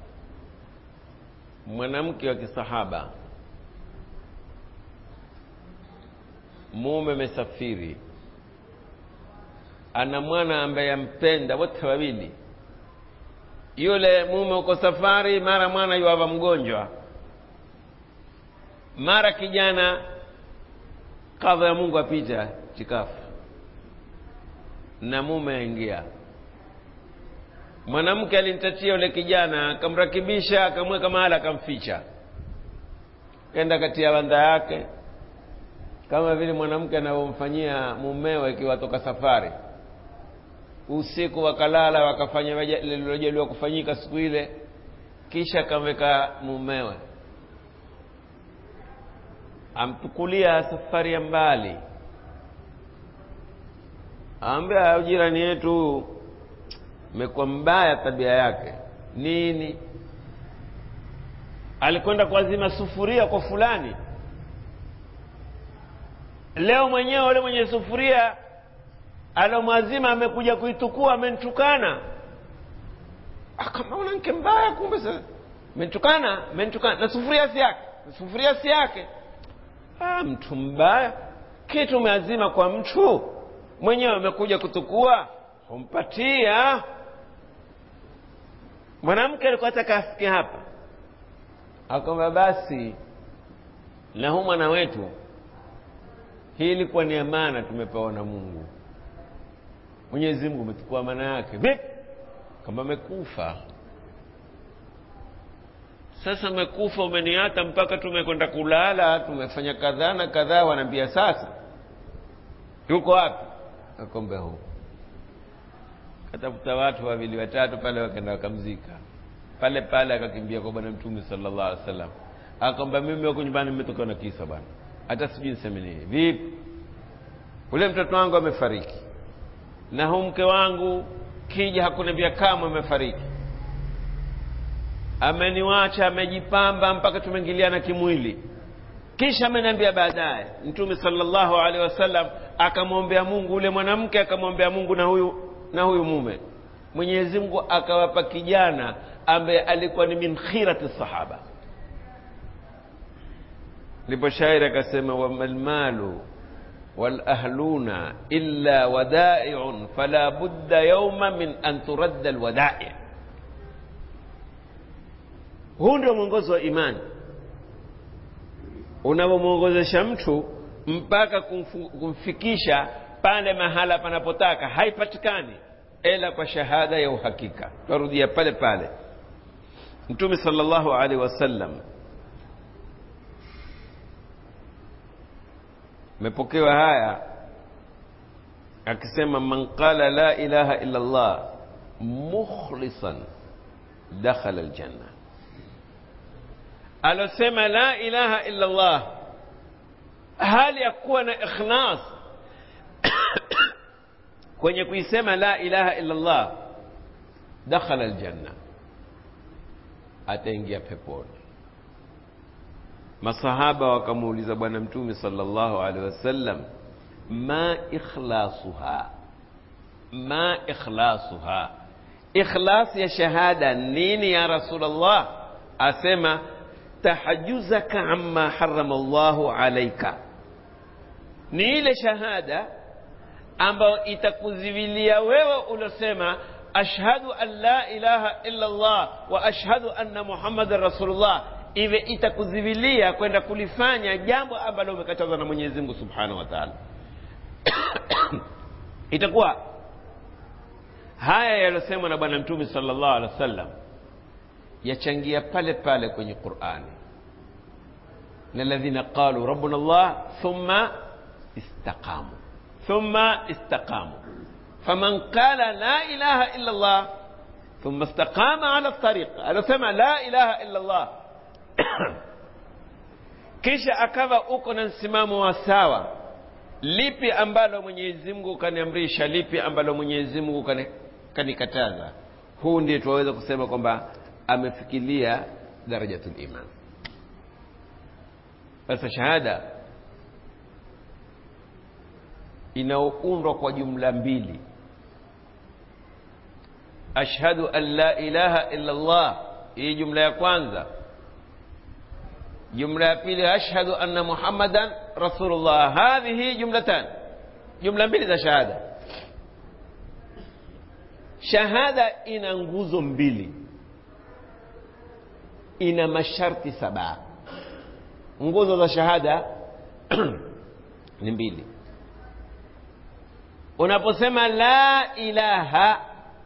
mwanamke wa kisahaba mume amesafiri ana mwana ambaye ampenda wote wawili yule mume uko safari mara mwana yuava mgonjwa mara kijana kadha ya mungu apita chikafu na mume aingia mwanamke alimtatia yule kijana akamrakibisha akamweka mahala akamficha kenda katia wanda yake kama vile mwanamke anavyomfanyia mumewe ikiwa toka safari usiku wakalala wakafanya lililojaliwa kufanyika siku ile kisha kamweka mumewe amtukulia safari ya mbali aambia jirani yetu imekuwa mbaya tabia yake nini alikwenda kuazima sufuria kwa fulani leo mwenyewe ule mwenye sufuria alomwazima amekuja kuitukua amenitukana akamaona nke mbaya kumbe sasa menitukana menitukana na sufuria si yake sufuria si yake ah, mtu mbaya kitu umeazima kwa mtu mwenyewe amekuja kutukua humpatia mwanamke alikuwa ataka afike hapa akwamba basi na huu mwana wetu hii ilikuwa ni amana tumepewa na mungu mwenyezi mungu umetukua amana yake vipi kama amekufa sasa umekufa umeniata mpaka tumekwenda kulala tumefanya kadhaa na kadhaa wanaambia sasa yuko wapi akombe huu katafuta watu wawili watatu pale wakaenda wakamzika pale pale akakimbia kwa bwana mtume sallallahu alaihi wasallam akwamba mimi wako nyumbani nimetoka na kisa bwana hata sijui niseme nini vipi ule mtoto wangu amefariki na huu mke wangu kija hakuniambia kamwe amefariki ameniwacha amejipamba mpaka tumeingiliana kimwili kisha ameniambia baadaye mtume sallallahu alaihi wasallam akamwombea mungu ule mwanamke akamwombea mungu na huyu na huyu mume mwenyezi mungu akawapa kijana ambaye alikuwa ni min khirati sahaba ndipo shairi akasema wamalmalu walahluna illa wadaiun fala budda yauma min an turadda alwadai huu ndio mwongozo wa imani unavyomwongozesha mtu mpaka kumfu, kumfikisha pale mahala panapotaka haipatikani ila kwa shahada ya uhakika twarudia pale pale mtume sallallahu alaihi wasallam mepokewa haya akisema man qala la ilaha illa allah mukhlisan dakhala aljanna alosema la ilaha illa allah hali ya kuwa na ikhlas kwenye kuisema la ilaha illa allah dakhala aljanna ataingia peponi masahaba wakamuuliza bwana mtume sallallahu alaihi wasallam ma ikhlasuha ma ikhlasuha ikhlas ya shahada nini ya rasulullah asema tahajuzaka amma harama llahu alaika ni ile shahada ambayo itakuzivilia wewe ulosema ashhadu an la ilaha illa llah wa ashhadu anna muhammadan rasulullah iwe itakuzivilia kwenda kulifanya jambo ambalo umekatazwa na mwenyezi mungu subhanahu wa taala itakuwa haya yaliyosemwa na bwana mtume sallallahu alaihi wasallam yachangia pale pale kwenye qurani na ladhina qalu rabbuna llah thumma istaqamu thumma istaqamu faman qala la ilaha illa llah thumma istaqama ala tariqa alosema la ilaha illa llah kisha akawa uko na msimamo wa sawa lipi ambalo mwenyezi mungu kaniamrisha lipi ambalo mwenyezi mungu kani, kanikataza huu ndiye tuwaweza kusema kwamba amefikilia darajatul iman sasa shahada inaoundwa kwa jumla mbili ashhadu an la ilaha illa llah hii jumla ya kwanza jumla ya pili ashhadu anna muhammadan rasulullah hadhihi jumlatan jumla mbili za shahada shahada ina nguzo mbili ina masharti saba nguzo za shahada ni mbili unaposema la ilaha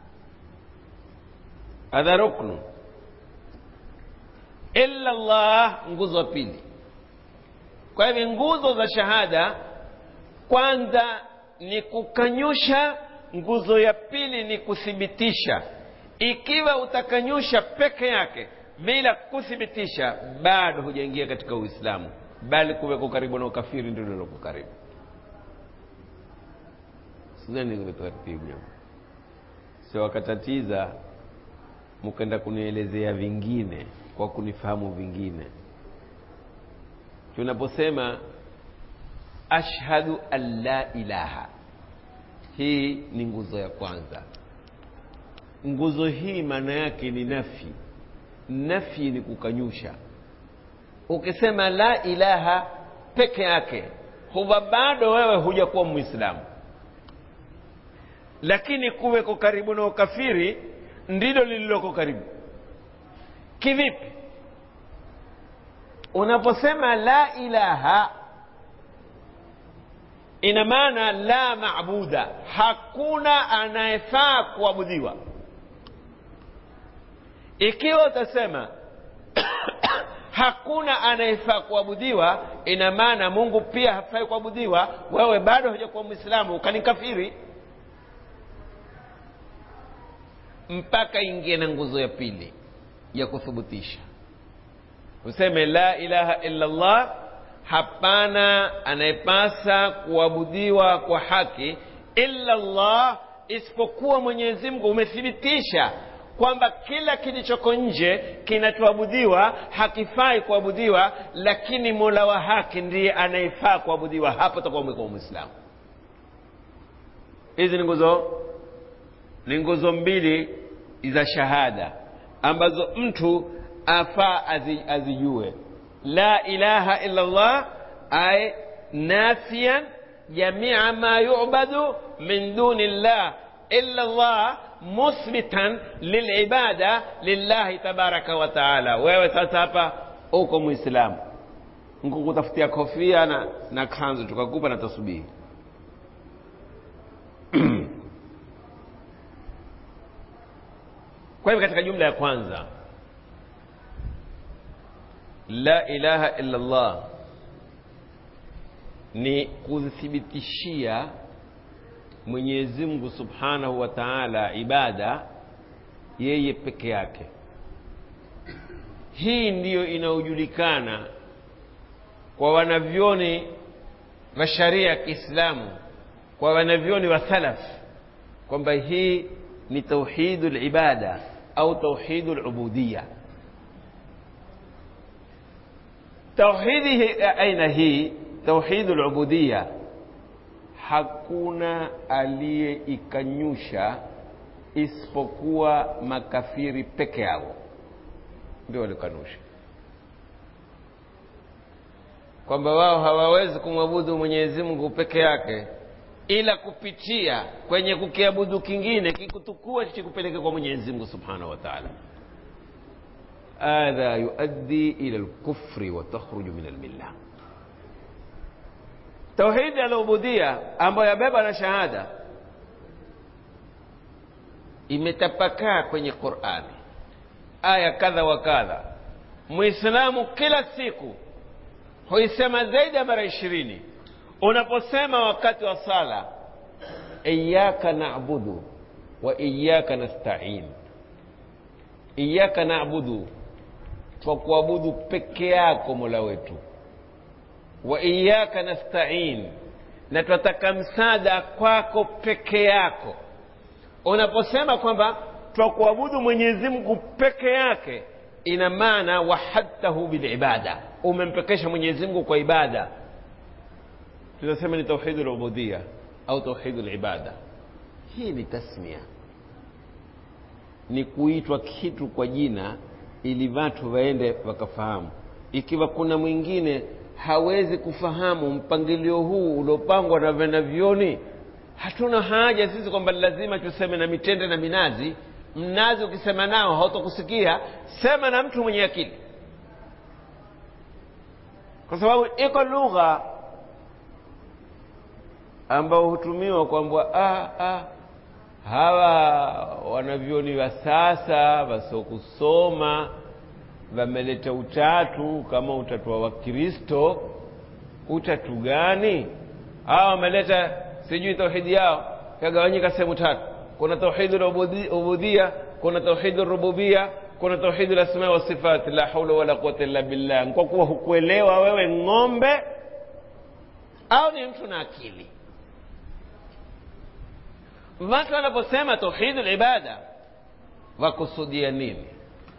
hadha ruknu illa llah nguzo ya pili kwa hivyo nguzo za shahada kwanza ni kukanyusha nguzo ya pili ni kuthibitisha ikiwa utakanyusha peke yake bila kuthibitisha bado hujaingia katika uislamu bali kuweko karibu na ukafiri ndio liloko karibu sidhani taratibu sio wakatatiza mkaenda kunielezea vingine kwa kunifahamu vingine tunaposema ashhadu an la ilaha hii ni nguzo ya kwanza nguzo hii maana yake ni nafi nafi ni kukanyusha ukisema la ilaha peke yake huwa bado wewe hujakuwa mwislamu lakini kuweko karibu na ukafiri ndilo lililoko karibu kivipi unaposema la ilaha ina maana la maabuda hakuna anayefaa kuabudiwa ikiwa utasema hakuna anayefaa kuabudiwa ina maana mungu pia hafai kuabudiwa wewe bado hujakuwa mwislamu ukanikafiri mpaka ingie na nguzo ya pili ya kuthubutisha useme la ilaha illa llah hapana anayepasa kuabudiwa kwa haki illa llah isipokuwa mwenyezi mungu umethibitisha kwamba kila kilichoko nje kinachoabudiwa hakifai kuabudiwa lakini mola wa haki ndiye anayefaa kuabudiwa hapo takuwa umekuwa mwislamu hizi ni nguzo ni nguzo mbili za shahada ambazo mtu afaa azijue la ilaha illa llah ay nafiyan jamia ma yubadu min duni llah illa llah muthbitan lilibada lillahi tabaraka wa taala wewe sasa hapa uko mwislamu nkukutafutia kofia na, na kanzu tukakupa na tasbihi kwa hivyo katika jumla ya kwanza la ilaha illa llah ni kuthibitishia mwenyezi mungu subhanahu wa taala ibada yeye peke yake hii ndiyo inayojulikana kwa wanavyoni wa sharia ya kiislamu kwa wanavyoni wa salaf kwamba hii ni tauhidu libada au tauhidu lubudiya tauhidi aina hii tauhidu lubudiya hakuna aliyeikanyusha isipokuwa makafiri peke yao ndio walikanusha kwamba wao hawawezi kumwabudu mwenyezi mungu peke yake ila kupitia kwenye kukiabudu kingine kikutukua kikupeleke kwa mwenyezi mungu subhanahu wa taala hadha yuaddi ila lkufri wa takhruju min almillah tauhidi alubudia ambayo yabeba na shahada imetapakaa kwenye qurani aya kadha wa kadha mwislamu kila siku huisema zaidi ya mara ishirini unaposema wakati wa sala iyaka nabudu wa iyaka nastain iyaka nabudu kwa kuabudu peke yako mola wetu wa iyaka nastain na twataka msaada kwako peke yako unaposema kwamba twakuabudu mwenyezi mungu peke yake ina maana wahadtahu bilibada umempekesha mwenyezi mungu kwa ibada tunasema ni tauhidu lubudia au tauhidu libada hii ni tasmia ni kuitwa kitu kwa jina ili watu waende wakafahamu ikiwa kuna mwingine hawezi kufahamu mpangilio huu uliopangwa na vanavyoni hatuna haja sisi kwamba lazima tuseme na mitende na minazi mnazi ukisema nao hautokusikia sema na mtu mwenye akili kwa sababu iko lugha ambao hutumiwa kwamba ah, ah, hawa wanavyoni wa sasa wasiokusoma wameleta utatu kama utatu wa wakristo utatu gani hawa wameleta sijui tauhidi yao kagawanyika sehemu tatu kuna tauhidi ubudhia kuna tauhidi rububia kuna tauhidi lasma wa sifat la haula wala quwata illa billah kwa kuwa hukuelewa wewe ng'ombe au ni mtu na akili watu wanaposema tauhidi libada wakusudia nini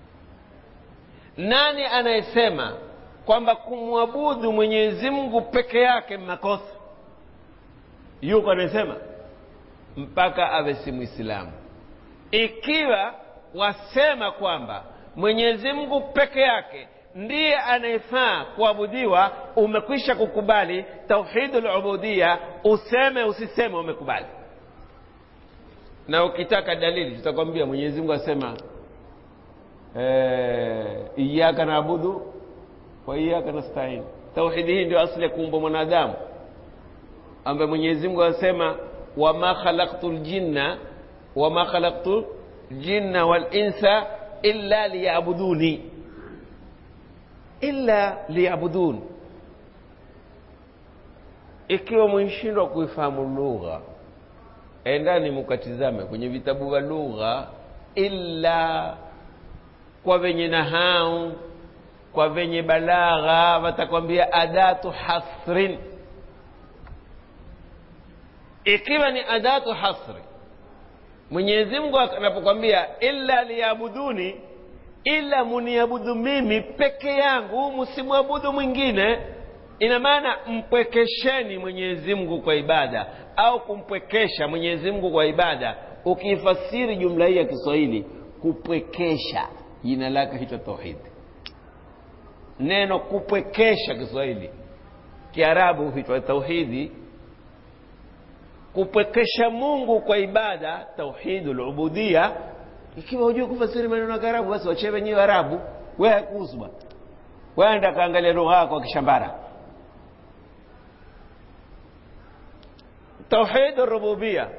nani anayesema kwamba kumwabudu mwenyezi mungu peke yake makosa yuko anayesema mpaka awe si mwislamu ikiwa wasema kwamba mwenyezi mungu peke yake ndiye anayefaa kuabudiwa umekwisha kukubali tauhidu lubudia useme usiseme umekubali na ukitaka dalili tutakwambia mwenyezi mungu asema eh, iyaka naabudu wa iyaka nastain tauhidi hii ndio asli ya kuumba mwanadamu ambaye mwenyezi mungu asema wama khalaqtu ljinna wama khalaqtu ljinna walinsa illa liyabuduni illa liyabudun ikiwa mwishindwa kuifahamu lugha endani mukatizame kwenye vitabu vya lugha illa kwa venye nahau kwa venye balagha watakwambia adatu hasrin ikiwa ni adatu hasri mwenyezi mungu anapokwambia illa liyabuduni ila muniabudu mimi peke yangu msimwabudu mwingine ina maana mpwekesheni mwenyezi mungu kwa ibada au kumpwekesha mwenyezi mungu kwa ibada ukiifasiri jumla hii ya kiswahili kupwekesha jina lake hicho tauhidi neno kupwekesha kiswahili kiarabu huitwa tauhidi kupwekesha mungu kwa ibada tauhidu lubudia ikiwa hujui kufasiri maneno ya kiarabu basi wachee wenyewe arabu we hakuhusu bwana wenda kaangalia lugha yako kishambara tauhid rububia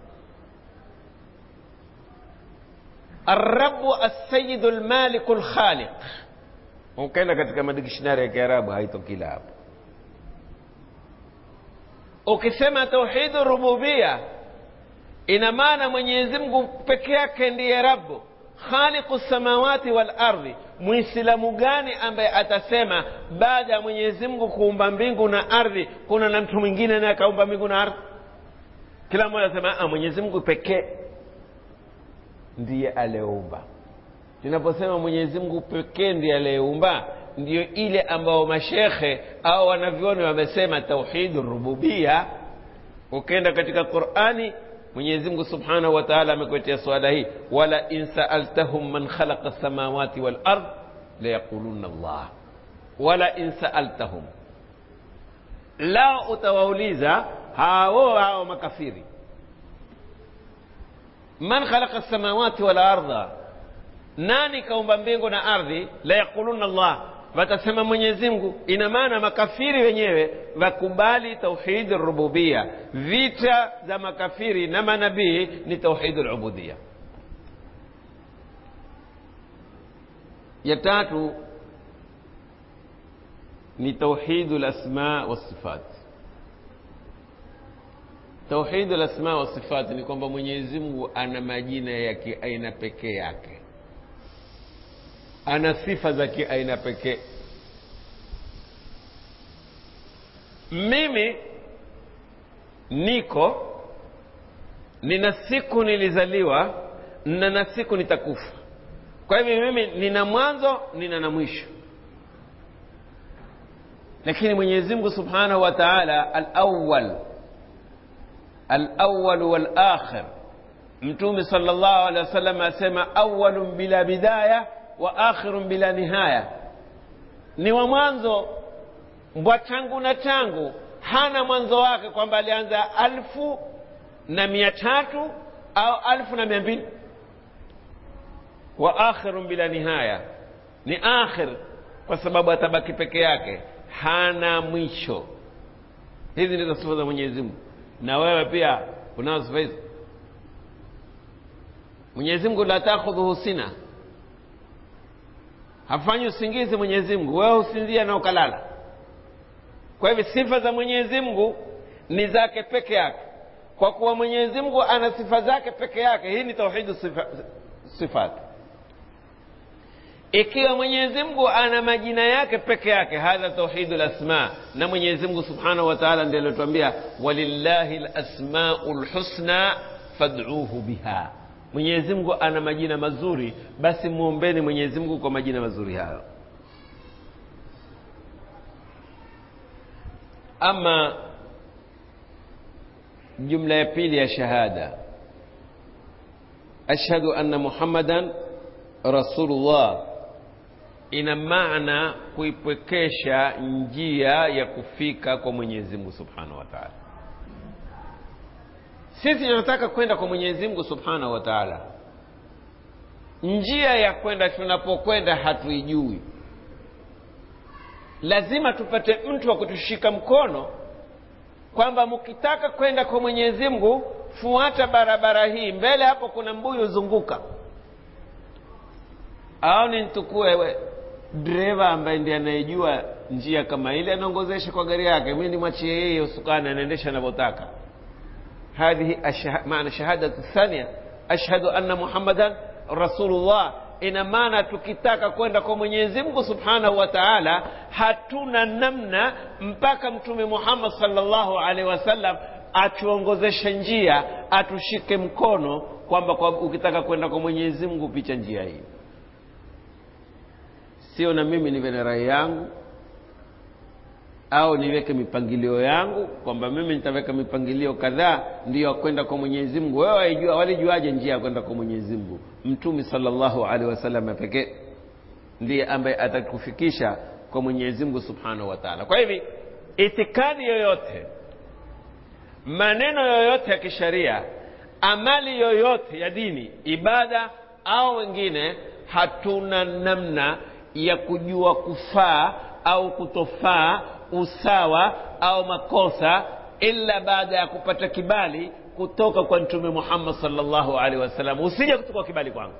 الرب السيد المالك الخالق ukaenda katika madikishinari ya kiarabu haitokila hapo ukisema tauhidu rububia ina maana mwenyezi mungu peke yake ndiye rabu khaliqu samawati wal ardhi mwislamu gani ambaye atasema baada ya mwenyezi mungu kuumba mbingu na ardhi kuna na mtu mwingine naye akaumba mbingu na ardhi kila mmoja anasema mwenyezi mungu pekee ndiye aliyeumba tunaposema mwenyezi mungu pekee ndiye aliyeumba ndiyo ile ambao mashekhe au wanavyoni wamesema tauhidu rububia ukienda katika qurani mwenyezi mungu subhanahu wa taala amekuetea swala hii wala in saaltahum man khalaqa lsamawati walard layaquluna llah wala in saaltahum lao utawauliza hao hao makafiri man khalaqa lsamawati walarda nani kaumba mbingu na ardhi la yaquluna llah watasema mwenyezi mungu ina maana makafiri wenyewe wakubali tauhidi rububia vita za makafiri na manabii ni tauhidi lubudia ya tatu ni tauhidu lasma wasifat tauhidu lasma wasifat ni kwamba mwenyezi mungu ana majina ya kiaina pekee yake ana sifa za kiaina pekee mimi niko nina siku nilizaliwa na na siku nitakufa kwa hivyo mimi nina mwanzo nina na mwisho lakini mwenyezi mungu subhanahu wa taala alawal alawal walakhir mtume sal llahu alehi wa sallam asema awalun bila bidaya wa akhirun bila nihaya ni wa mwanzo mbwa tangu na tangu hana mwanzo wake kwamba alianza alfu na mia tatu au alfu na mia mbili wa akhirun bila nihaya ni akhir kwa sababu atabaki peke yake hana mwisho hizi ndizo sifa za mwenyezi mungu na wewe pia unao sifa hizi mwenyezi mungu la takhudhuhu sina hafanyi usingizi mwenyezi mungu wewe usinzia na ukalala kwa hivyo sifa za mwenyezi mungu ni zake peke yake kwa kuwa mwenyezi mungu ana sifa zake peke yake hii ni tauhidu sifa, sifat ikiwa mwenyezi mungu ana majina yake peke yake hadha tauhidu lasma na mwenyezi mungu subhanahu wa taala ndiye aliotuambia walillahi lasmau lhusna fad'uhu biha mwenyezi mungu ana majina mazuri basi mwombeni mwenyezi mungu kwa majina mazuri hayo ama jumla ya pili ya shahada ashhadu anna muhammadan rasulullah ina maana kuipwekesha njia ya kufika kwa mwenyezi mungu subhanahu wa taala sisi tunataka kwenda kwa mwenyezi mungu subhanahu wa taala njia ya kwenda tunapokwenda hatuijui lazima tupate mtu wa kutushika mkono kwamba mkitaka kwenda kwa mwenyezi mungu fuata barabara hii mbele hapo kuna mbuyu zunguka au ni ntukue dereva ambaye ndiye anayejua njia kama ile anaongozesha kwa gari yake mi nimwachie yeye usukani anaendesha anavyotaka hadhihi maana shahadatu thania ashhadu anna muhammadan rasulullah ina maana tukitaka kwenda kwa mwenyezi mungu subhanahu wa taala hatuna namna mpaka mtume muhammad salllahu alaihi wasallam atuongozeshe njia atushike mkono kwamba kwa ukitaka kwenda kwa mwenyezi mungu picha njia hii sio na mimi niwe na rai yangu au niweke mipangilio yangu kwamba mimi nitaweka mipangilio kadhaa ndiyo kwenda kwa mwenyezi mungu wewe waijua walijuaje njia ya kwenda kwa mwenyezi mungu mtume salllahu alehi wasallam pekee ndiye ambaye atakufikisha kwa mwenyezi mungu subhanahu wa taala kwa hivi itikadi yoyote maneno yoyote ya kisharia amali yoyote ya dini ibada au wengine hatuna namna ya kujua kufaa au kutofaa usawa au makosa ila baada ya kupata kibali kutoka kwa mtume muhammad salllahu alaihi wasallam usije kuchukua kibali kwangu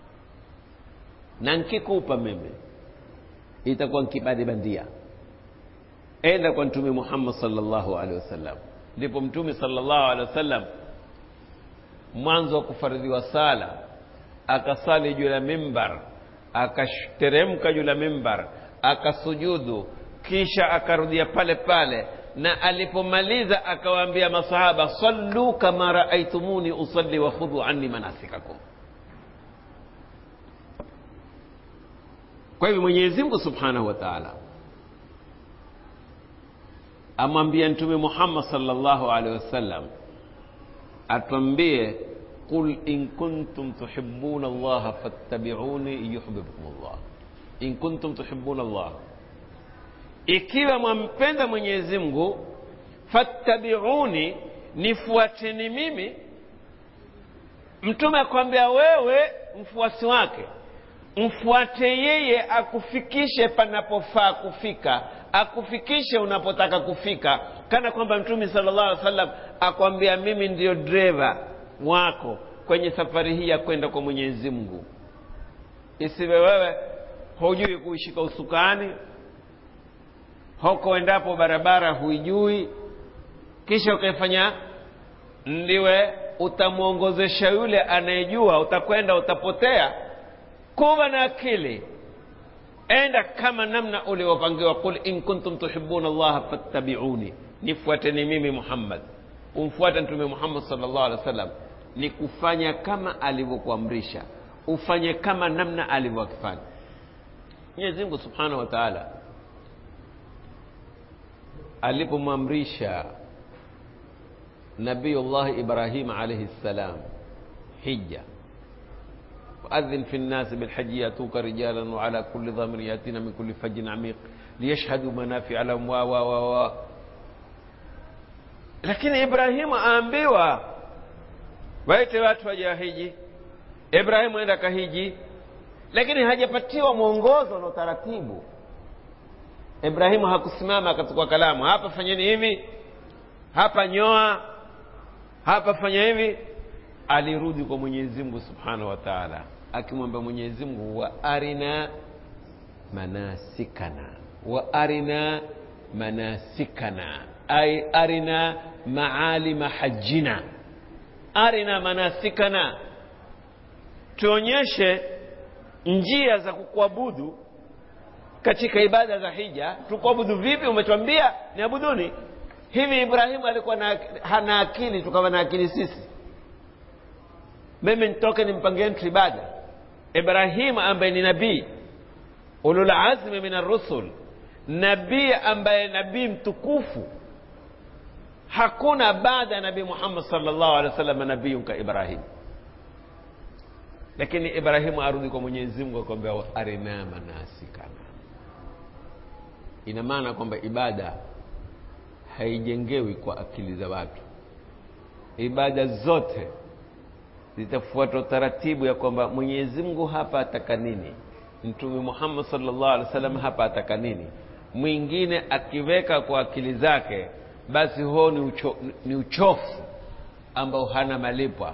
na nkikupa mimi itakuwa nkibali bandia enda kwa mtume muhammad salllahu alaihi wasallam ndipo mtume salllahu alehi wasallam mwanzo wa kufaridhiwa sala akasali juu ya mimbar akateremka juu ya mimbar akasujudu kisha akarudia pale pale na alipomaliza akawaambia masahaba sallu kama raaitumuni usalli wa khudhu anni manasikakum kwa hivyo mwenyezi mungu subhanahu wa taala amwambia mtume muhammad salllahu alehi wasallam atwambie qul in kuntum tuhibuna allaha fattabiuni yuhbibkum llah in kuntum tuhibuna allah ikiwa mwampenda mwenyezi mungu fattabiuni nifuateni mimi mtume akwambia wewe mfuasi wake mfuate yeye akufikishe panapofaa kufika akufikishe unapotaka kufika kana kwamba mtume sala llahu alih wa sallam akwambia mimi ndiyo dreva wako kwenye safari hii ya kwenda kwa mwenyezi mungu isiwe wewe hujui kuishika usukani hoko endapo barabara huijui kisha ukaifanya ndiwe utamwongozesha yule anayejua utakwenda utapotea kuwa na akili enda kama namna uliopangiwa qul in kuntum tuhibuna allaha fattabiuni nifuateni mimi muhammad umfuate mtume muhammad sal llahu alehi wa sallam ni kufanya kama alivyokuamrisha ufanye kama namna alivyokifanya mwenyezi mungu subhanahu wa taala alipomwamrisha nabiyullahi ibrahim alaihi ssalam hija وأذن في الناس بالحج يأتوك رجالا وعلى كل ضامر يأتين من كل فج عميق ليشهدوا منافع لهم و و و و lakini ibrahimu aambiwa waite watu waje wahiji ibrahimu enda kahiji lakini hajapatiwa mwongozo na utaratibu ibrahimu hakusimama akachukua kalamu hapa fanyeni hivi hapa nyoa hapa fanya hivi alirudi kwa mwenyezi mungu subhanahu wa taala akimwambia mwenyezi mungu wa arina manasikana wa arina manasikana ay arina maalima hajjina arina manasikana tuonyeshe njia za kukuabudu katika ibada za hija tukuabudu vipi umetwambia niabuduni hivi ibrahimu alikuwa na, hana akili tukawa na akili sisi mimi nitoke nimpangie mtu ibada ibrahimu ambaye ni nabii ululazmi min arrusul nabii ambaye nabii mtukufu hakuna baada ya nabii muhammad salllahu alehi wa sallam nabiyun ka ibrahimu lakini ibrahimu arudi kwa mwenyezi mungu akwambia arina manasikana ina maana kwamba ibada haijengewi kwa akili za watu ibada zote zitafuata utaratibu ya kwamba mwenyezi mungu hapa ataka nini mtume muhammad salllah alih wa sallam hapa ataka nini mwingine akiweka kwa akili zake basi huo ni, ucho, ni uchofu ambao hana malipwa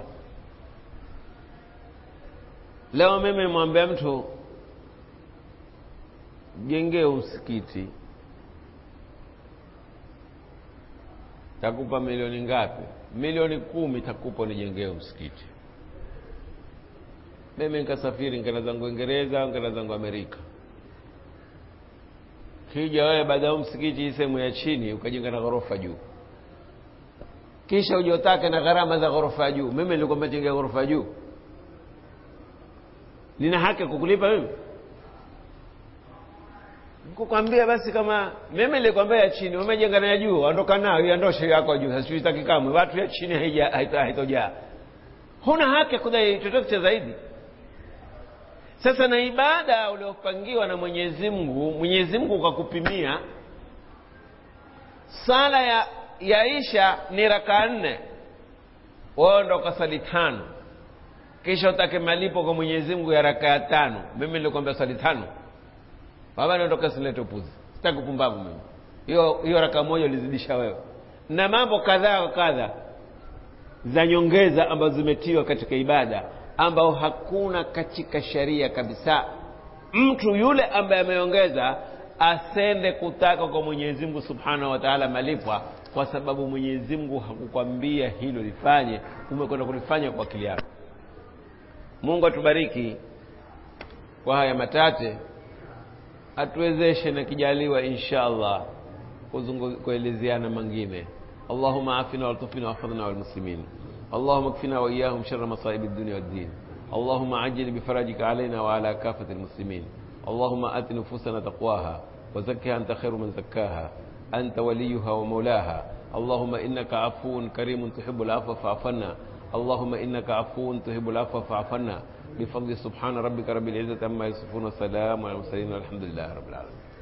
leo mimi mwambia mtu jengee msikiti takupa milioni ngapi milioni kumi takupa nijengee msikiti mimi nikasafiri nkenda zangu uingereza nkenda zangu amerika kija wewe baada ya msikiti hii sehemu ya chini ukajenga na ghorofa juu kisha ujotake na gharama za ghorofa ya juu mimi nilikwambia jengea ghorofa ya juu nina haki kukulipa mimi kukwambia basi kama mimi nilikwambia ya chini umejenga na ya juu ondoka nayo iondoshe yako juu hasiitaki kamwe watu ya chini haitojaa huna haki ya kudai chochote cha zaidi sasa na ibada uliopangiwa na mwenyezi mungu mwenyezi mungu ukakupimia sala ya yaisha ni rakaa nne wewe ndo ukasali tano kisha utake malipo kwa mwenyezi mungu ya raka ya tano mimi nilikwambia swali tano baba niondoka silete upuzi sitaki upumbavu mimi hiyo hiyo raka moja ulizidisha wewe na mambo kadhaa wa kadha za nyongeza ambazo zimetiwa katika ibada ambao hakuna katika sheria kabisa mtu yule ambaye ameongeza asende kutaka kwa mwenyezi mungu subhanahu wa taala malipwa kwa sababu mwenyezi mungu hakukwambia hilo lifanye umekwenda kulifanya kwa akili yako mungu atubariki kwa haya matate atuwezeshe na kijaliwa insha allah kuelezeana mengine اللهم عافنا والطفنا واحفظنا والمسلمين اللهم اكفنا واياهم شر مصائب الدنيا والدين اللهم عجل بفرجك علينا وعلى كافه المسلمين اللهم ات نفوسنا تقواها وزكها انت خير من زكاها انت وليها ومولاها اللهم انك عفو كريم تحب العفو فاعف عنا اللهم انك عفو تحب العفو فاعف عنا بفضل سبحان ربك رب العزه عما يصفون وسلام على المرسلين والحمد لله رب العالمين